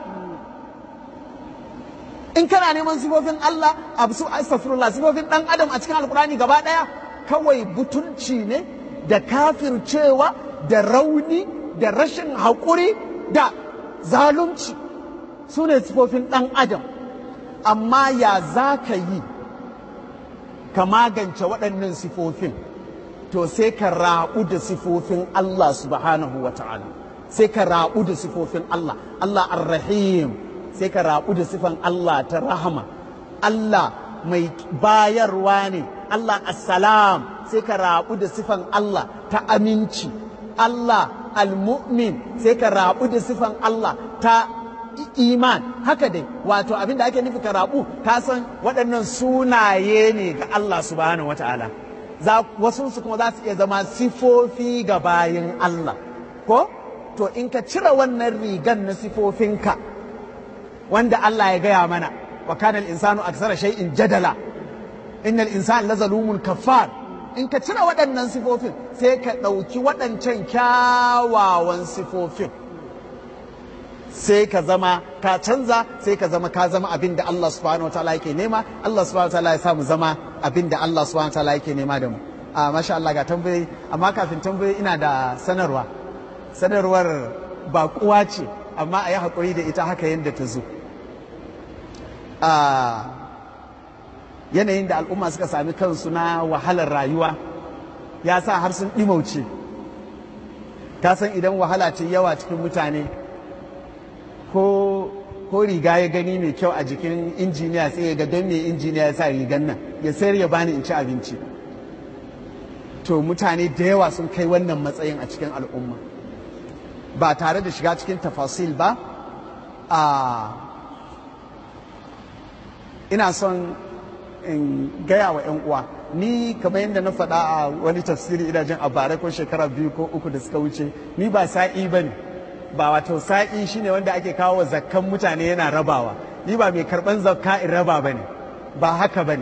in kana neman sifofin Allah absu astaghfirullah sifofin dan adam a cikin alqur'ani gaba daya kawai butulci ne da kafircewa da rauni da rashin haƙuri da zalunci su ne sifofin ɗan adam amma ya za ka yi ka magance waɗannan sifofin to sai ka raɓu da sifofin Allah subhanahu wa ta'ala sai ka raɓu da sifofin Allah Allah ar-rahim sai ka raɓu da sifan Allah ta rahama Allah mai bayarwa ne Allah assalam sai ka raɓu da sifan Allah ta aminci Allah al-mu'min sai ka rabu da sifan Allah ta iman haka dai wato abin da ake nufi ka rabu ka san waɗannan sunaye ne ga Allah subhanahu wata'ala za wasu su kuma za su iya zama sifofi ga bayin Allah ko to in ka cire wannan rigan na sifofinka wanda Allah ya gaya mana wa kana al-insanu aksara shay'in jadala innal insana lazalumun kaffar in ka cire waɗannan sifofin sai ka ɗauki waɗancan kyawawan sifofin sai ka zama ka canza sai ka zama ka zama abin da Allah subhanahu wa ta'ala yake nema Allah subhanahu wa ta'ala ya samu zama abin da Allah subhanahu wa ta'ala yake nema da mu a masha Allah ga tambayoyi amma kafin tambayoyi ina da sanarwa sanarwar baƙuwa ce amma a yi haƙuri da ita haka yadda ta zo a yanayin da al'umma suka sami kansu na wahalar rayuwa ya sa har sun ɗimauce ka san idan wahala ce yawa cikin mutane ko ko riga ya gani mai kyau a jikin injiniya sai ya ga don me injiniya ya sa rigan nan ya sayar ya bani in ci abinci to mutane da yawa sun kai wannan matsayin a cikin al'umma ba tare da shiga cikin tafasil ba a ina son in gaya wa 'yan uwa ni kamar yadda na faɗa a wani tafsiri ina jin a bara ko shekara biyu ko uku da suka wuce ni ba sa'i ba ne ba wato sa'i shine wanda ake kawo wa zakkan mutane yana rabawa ni ba mai karɓan zakka in raba ba ne ba haka ba ne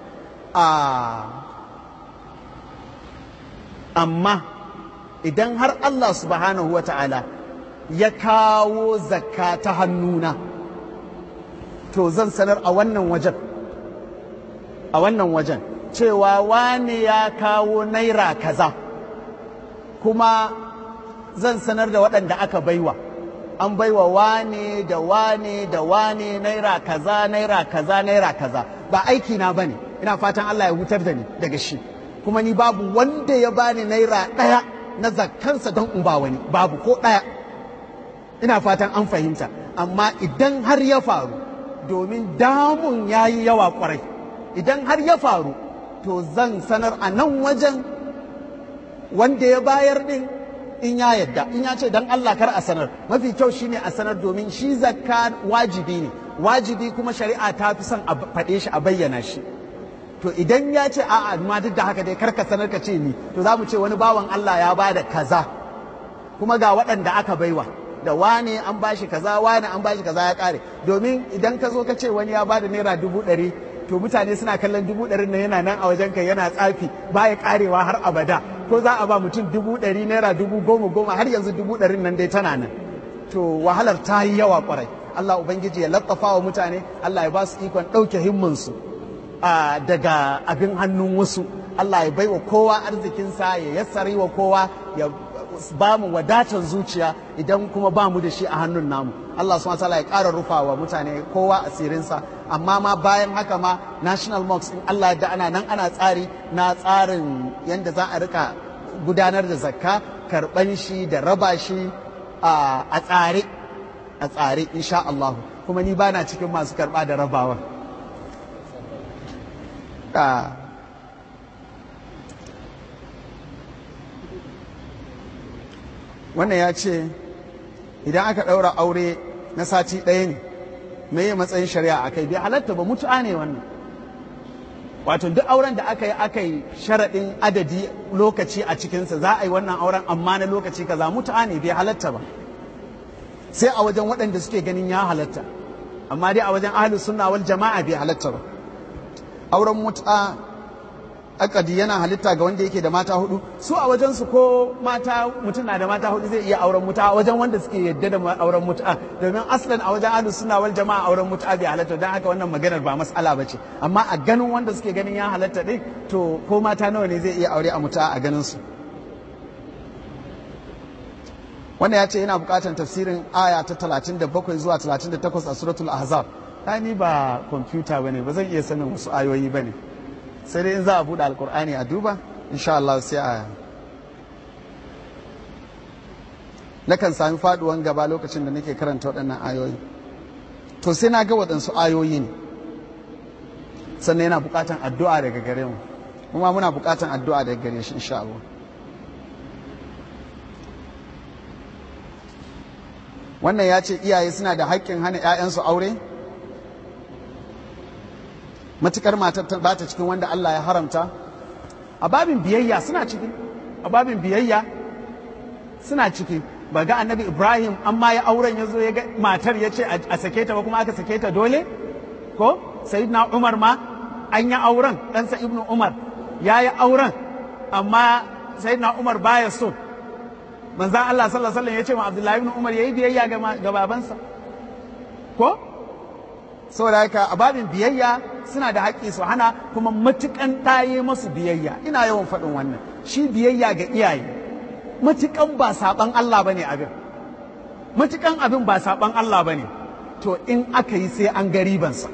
amma idan har Allah subhanahu wa ta'ala ya kawo zakka ta hannuna to zan sanar a wannan wajen a wannan wajen cewa wane ya kawo naira kaza kuma zan sanar da waɗanda aka baiwa an baiwa wane da wane da wane naira kaza naira kaza naira kaza ba aiki na bane ina fatan Allah ya hutar da ni daga shi kuma ni babu wanda ya bani naira ɗaya na zakkansa don in ba wani babu ko ɗaya ina fatan an fahimta amma idan har ya faru domin damun ya yi yawa kwarai idan har ya faru to zan sanar a nan wajen wanda ya bayar din in ya yadda in ya ce dan Allah kar a sanar mafi kyau shine a sanar domin shi zakka wajibi ne wajibi kuma shari'a ta fi son a faɗe shi a bayyana shi to idan ya ce a'a ma duk da haka dai kar ka sanar ka ce ni to za mu ce wani bawan Allah ya bada kaza kuma ga waɗanda aka baiwa da wane an bashi kaza wane an bashi kaza ya kare domin idan ka zo ka ce wani ya bada naira dubu ɗari to mutane suna kallon dubu ɗarin nan yana nan a wajen kai yana tsafi baya karewa har abada ko za a ba mutum dubu ɗari naira dubu goma goma har yanzu dubu ɗarin nan dai tana nan to wahalar ta yi yawa kwarai Allah ubangiji ya lattafa wa mutane Allah ya ba su ikon ɗauke himmansu daga abin hannun wasu Allah ya baiwa kowa arzikinsa ya yassari wa kowa ya ba mu wadatar zuciya idan kuma ba mu da shi a hannun namu Allah subhanahu wataala ya ƙara rufa wa mutane kowa asirinsa amma ma bayan haka ma national mosque in Allah da ana nan ana tsari na tsarin yadda za a rika gudanar da zakka karɓan shi da raba shi a tsare a tsare insha Allah kuma ni bana cikin masu karɓa da rabawa wannan ya ce idan aka ɗaura aure na sati ɗaya ne me yi matsayin shari'a a kai bai halatta ba mutu'a ne wannan wato duk auren da aka yi aka yi sharaɗin adadi lokaci a cikinsa za a yi wannan auren amma na lokaci kaza mutu'a ne bai halatta ba sai a wajen waɗanda suke ganin ya halatta amma dai a wajen ahlus sunna wal jama'a bai halatta ba auren mutu'a akadi yana halitta ga wanda yake da mata hudu su a wajen su ko mata mutum na da mata hudu zai iya auren muta a wajen wanda suke yadda da auren muta domin aslan a wajen ahlus sunna wal jama'a auren muta bai halatta dan haka wannan maganar ba mas'ala bace amma a ganin wanda suke ganin ya halatta din to ko mata nawa ne zai iya aure a muta a ganin su wannan ya ce yana buƙatar tafsirin aya ta 37 zuwa 38 a suratul ahzab ni ba kwamfuta bane ba zan iya sanin wasu ayoyi bane sai dai in za a buɗe alkur'ani a duba insha Allah sai a nakan sami faduwan gaba lokacin da nake karanta waɗannan ayoyi to sai na ga waɗansu ayoyi ne sannan yana buƙatan addu'a daga gare mu kuma muna buƙatan addu'a daga gare shi insha Allah wannan ya ce iyaye suna da haƙƙin hana 'ya'yansu aure matukar matar ba ta cikin wanda Allah ya haramta a babin biyayya suna ciki a babin biyayya suna ciki ba ga annabi ibrahim an ma ya auren ya zo ya ga matar ya ce a sake ta ba kuma aka sake ta dole ko sayyidina umar ma an yi auren ɗansa ibnu umar ya yi auren amma sayyidina umar baya so manzan allah sallallahu alaihi ya ce ma abdullahi ibn umar ya yi biyayya ga babansa ko saboda haka a babin biyayya suna da haƙƙi su hana kuma matukan ɗaye masu biyayya ina yawan faɗin wannan shi biyayya ga iyaye matukan ba saɓan Allah ba ne abin matukan abin ba saɓan Allah ba ne to in aka yi sai an ga ribansa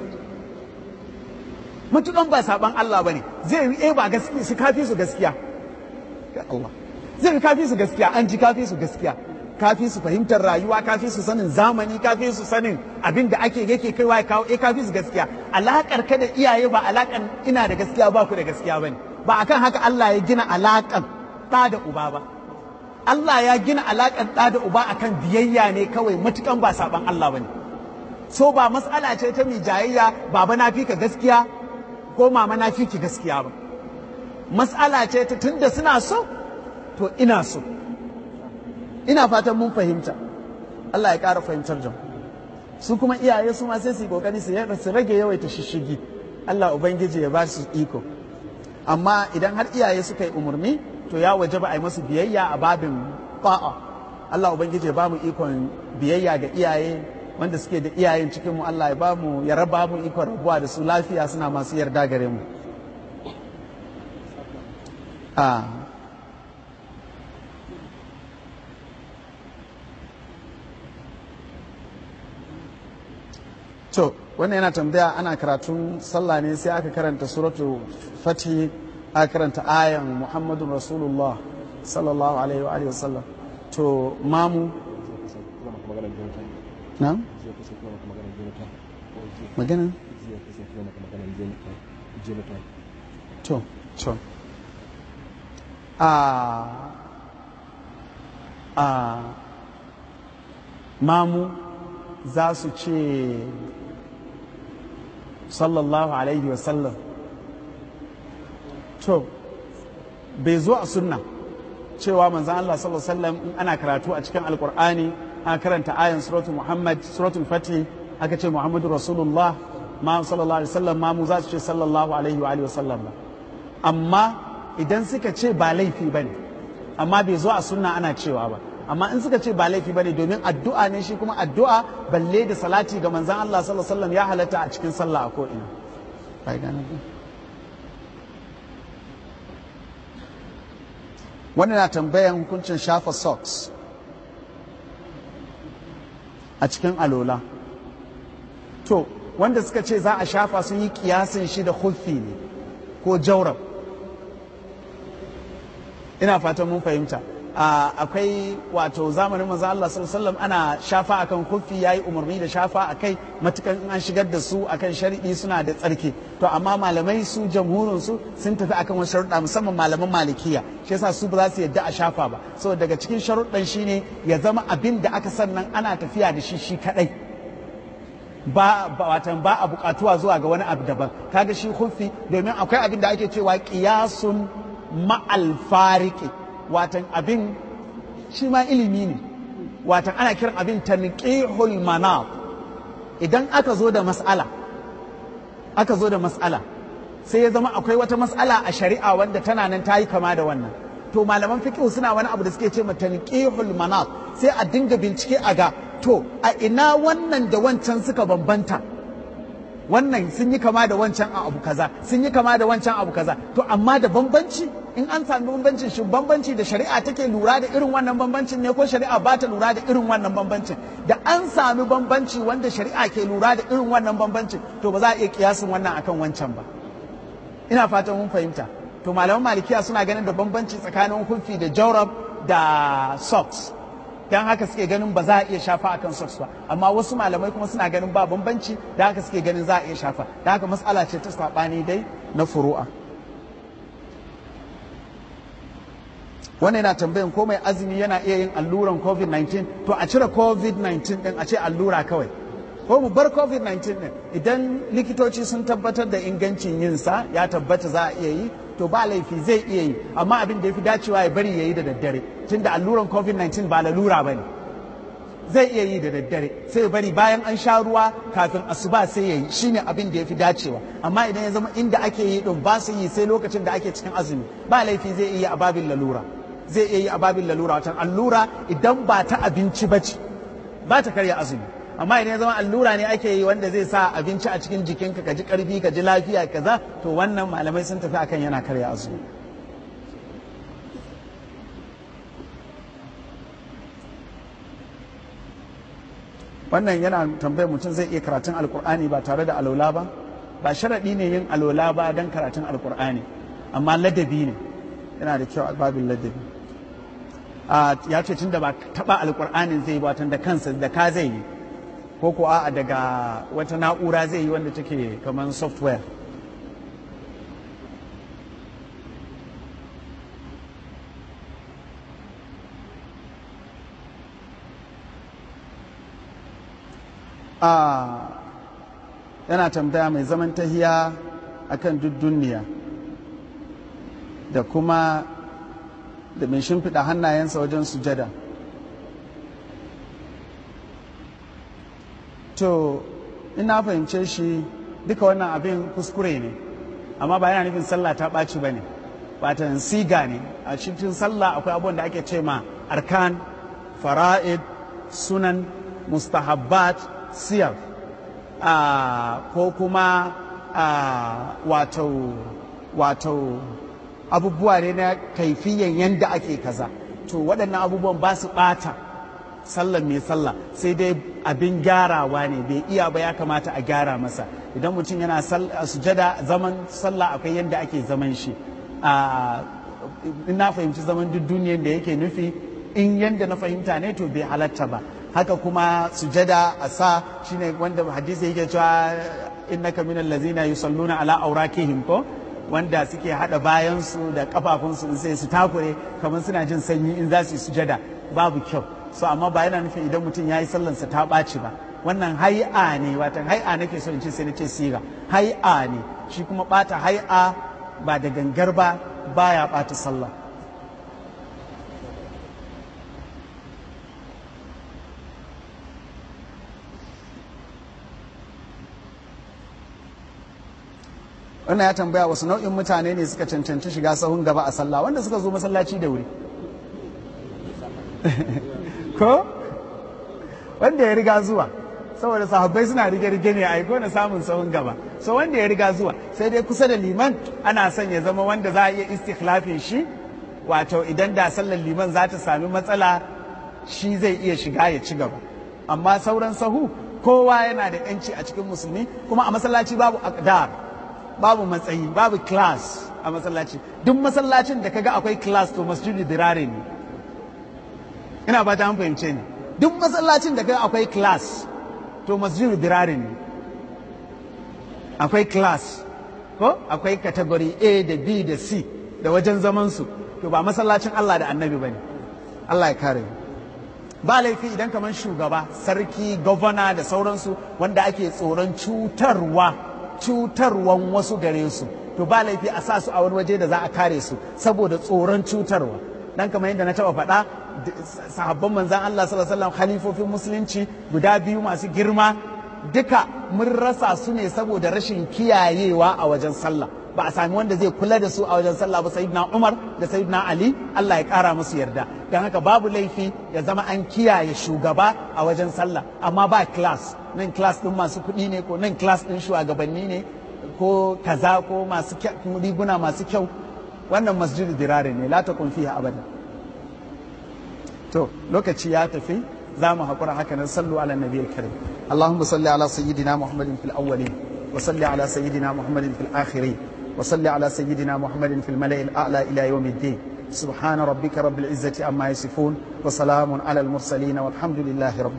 matukan ba saɓan Allah ba ne zai yi ba gaskiya su kafi su gaskiya Allah zai yi kafi su gaskiya an ji kafi su gaskiya kafi su fahimtar rayuwa kafi su sanin zamani kafi su sanin abin da ake yake kaiwa ya kawo eh kafi su gaskiya alakar ka da iyaye ba alakan ina da gaskiya ba ku da gaskiya bane ba akan haka Allah ya gina alakan ɗa da uba ba Allah ya gina alakan ɗa da uba akan biyayya ne kawai matukan ba saban Allah bane so ba mas'ala ce ta mai jayayya baba na fi ka gaskiya ko mama na fi ki gaskiya ba mas'ala ce ta tunda suna so to ina so ina fatan mun fahimta Allah ya ƙara fahimtar jam su kuma iyaye su ma sai su yi kokari su rage yawaita shishigi Allah ubangiji ya ba su iko amma idan har iyaye suka yi umarni to ya waje ba a yi masu biyayya a babin ba'a Allah ubangiji ya ba mu ikon biyayya ga iyaye wanda suke da iyayen cikin mu Allah ya ba mu ya raba mu ikon rabuwa da su lafiya suna masu yarda gare mu a To, wannan yana tambaya ana karatun sallah ne sai aka karanta suratu fati aka karanta ayan Muhammadun Rasulullah sallallahu alaihi wa alihi wasallam. To, mamu na? Magana? To, to. A a mamu za su ce sallallahu alaihi wasallam to bai zo a sunna cewa manzan Allah sallallahu alaihi wasallam in ana karatu a cikin alkur'ani ana karanta ayan suratul muhammad suratul fatih aka ce muhammadu rasulullah ma sallallahu alaihi wasallam ma mu za su ce sallallahu alaihi wa wasallam ba amma idan suka ce ba laifi bane amma bai zo a sunna ana cewa ba amma in suka ce ba laifi bane domin addu'a ne shi kuma addu'a balle da salati ga manzon Allah sallallahu alaihi wasallam ya halatta a cikin sallah a ko'ina wannan na tambayan hukuncin shafa socks a cikin alola to wanda suka ce za a shafa sun yi kiyasin shi da huffi ne ko jaurab ina fatan mun fahimta akwai wato zamanin manzo Allah sallallahu alaihi ana shafa akan kufi yayi umarni da shafa akai matukan in an shigar da su akan sharidi suna da tsarki to amma malamai su jamhurin su sun tafi akan wasu sharuɗa musamman malaman malikiya shi yasa su ba za su yadda a shafa ba saboda daga cikin sharuɗan shine ya zama abin da aka sannan ana tafiya da shi shi kadai ba watan ba a buƙatuwa zuwa ga wani abu daban kaga shi kufi domin akwai abin da ake cewa qiyasun ma'al fariki watan abin shi ma ilimi ne watan ana kiran abin tanqihul manaf idan aka zo da mas'ala aka zo da mas'ala sai ya zama akwai wata mas'ala a shari'a wanda tana nan ta yi kama da wannan to malaman fiqh suna wani abu da suke ce tanqihul manaf sai a dinga bincike a ga to a ina wannan da wancan suka bambanta wannan sun yi kama da wancan a abu kaza sun yi kama da wancan abu kaza to amma da bambanci in an sami bambancin shi bambanci da shari'a take lura da irin wannan bambancin ne ko shari'a ba ta lura da irin wannan bambancin da an sami bambanci wanda shari'a ke lura da irin wannan bambancin to ba za a iya kiyasin wannan akan wancan ba ina fatan mun fahimta to malaman malikiya suna ganin da bambanci tsakanin hufi da jawrab da socks don haka suke ganin ba za a iya shafa akan socks ba amma wasu malamai kuma suna ganin ba bambanci da haka suke ganin za a iya shafa da haka matsala ce ta saɓani dai na furu'a wannan yana tambayan ko mai azumi yana iya yin alluran covid-19 to a cire covid-19 din a ce allura kawai ko mu bar covid-19 din idan likitoci sun tabbatar da ingancin yinsa ya tabbata za a iya yi to ba laifi zai iya yi amma abin da ya fi dacewa ya bari ya yi da daddare tunda alluran covid-19 ba lalura ba ne zai iya yi da daddare sai ya bari bayan an sha ruwa kafin asuba sai ya yi shine abin da ya fi dacewa amma idan ya zama inda ake yi din ba su yi sai lokacin da ake cikin azumi ba laifi zai iya a babin lalura zai iya yi a babin lalura watan allura idan ba ta abinci ba ce ba ta karya azumi amma idan ya zama allura ne ake yi wanda zai sa abinci a cikin jikinka ka ji karfi ka ji lafiya kaza to wannan malamai sun tafi akan yana karya azumi wannan yana tambayar mutum zai iya karatun alkur'ani ba tare da alola ba ba sharaɗi ne yin alola ba don karatun alkur'ani amma ladabi ne yana da kyau albabin ladabi ya ce tun da ba taɓa alkur'anin zai yi ba da kansa da ka zai yi ko ko a daga wata na'ura zai yi wanda take kamar software a yana tambaya mai zaman tahiya akan duk duniya da kuma da mai shimfiɗa hannayensa wajen sujada to ina fahimce shi duka wannan abin kuskure ne amma ba yana nufin sallah ta ɓaci ba ne batan siga ne a cikin sallah akwai abubuwan da ake ce ma arkan fara'id sunan mustahabbat siyar ko kuma wato wato abubuwa ne na kaifiyan yanda ake kaza to waɗannan abubuwan ba su ɓata sallar mai sallah sai dai abin gyarawa ne bai iya ba ya kamata a gyara masa idan mutum yana sujada zaman sallah akwai yadda ake zaman shi na fahimci zaman duk duniyar da yake nufi in yadda na fahimta ne to bai halatta ba haka kuma sujada a sa shine wanda hadisi yake cewa innaka minal ladzina yusalluna ala aurakihim ko wanda suke hada bayansu da kafafunsu sai su takure kamar suna jin sanyi in za su yi sujada babu kyau so amma ba yana nufin idan mutum ya yi sallansa ta ɓaci ba wannan hai'a ne watan hai'a nake so in ce sai na ce siga hai'a ne shi kuma ɓata hai'a ba da gangar ba baya ɓata sallah wannan ya tambaya wasu nau'in mutane ne suka cancanci shiga sahun gaba a sallah wanda suka zo masallaci da wuri ko wanda ya riga zuwa saboda sahabbai suna rige-rige ne a ko na samun sahun gaba so wanda ya riga zuwa sai dai kusa da liman ana son ya zama wanda za a iya istikhlafin shi wato idan da sallar liman za ta sami matsala shi zai iya shiga ya ci gaba amma sauran sahu kowa yana da yanci a cikin musulmi kuma a masallaci babu akdar babu matsayi babu class a masallaci duk masallacin da kaga akwai class to masjidi dirare ne ina ba ta an fahimce ni duk masallacin da kaga akwai class to masjidi dirare ne akwai class ko akwai category A da B da C da wajen zaman su to ba masallacin Allah da annabi bane Allah ya kare ba laifi idan kamar shugaba sarki gwamna da sauransu wanda ake tsoron cutarwa cutarwan wasu gare su to ba laifi a sa su a wani waje da za a kare su saboda tsoron cutarwa dan kamar yadda na taba faɗa sahabban manzan Allah sallallahu alaihi wasallam khalifofin musulunci guda biyu masu girma duka mun rasa su ne saboda rashin kiyayewa a wajen sallah ba a sami wanda zai kula da su a wajen sallah ba sayyidina Umar da sayyidina Ali Allah ya kara musu yarda dan haka babu laifi ya zama an kiyaye shugaba a wajen sallah amma ba class nan class din masu kuɗi ne ko nan class din shugabanni ne ko kaza ko masu riguna masu kyau wannan masjidu dirare ne la takun fiha abada to lokaci ya tafi za mu haƙura haka nan sallu ala nabiyil karim اللهم صل على سيدنا محمد في الأولين وصل على سيدنا محمد في الآخرين وصل على سيدنا محمد في الملأ الأعلى إلى يوم الدين سبحان ربك رب العزة عما يصفون وسلام على المرسلين والحمد لله رب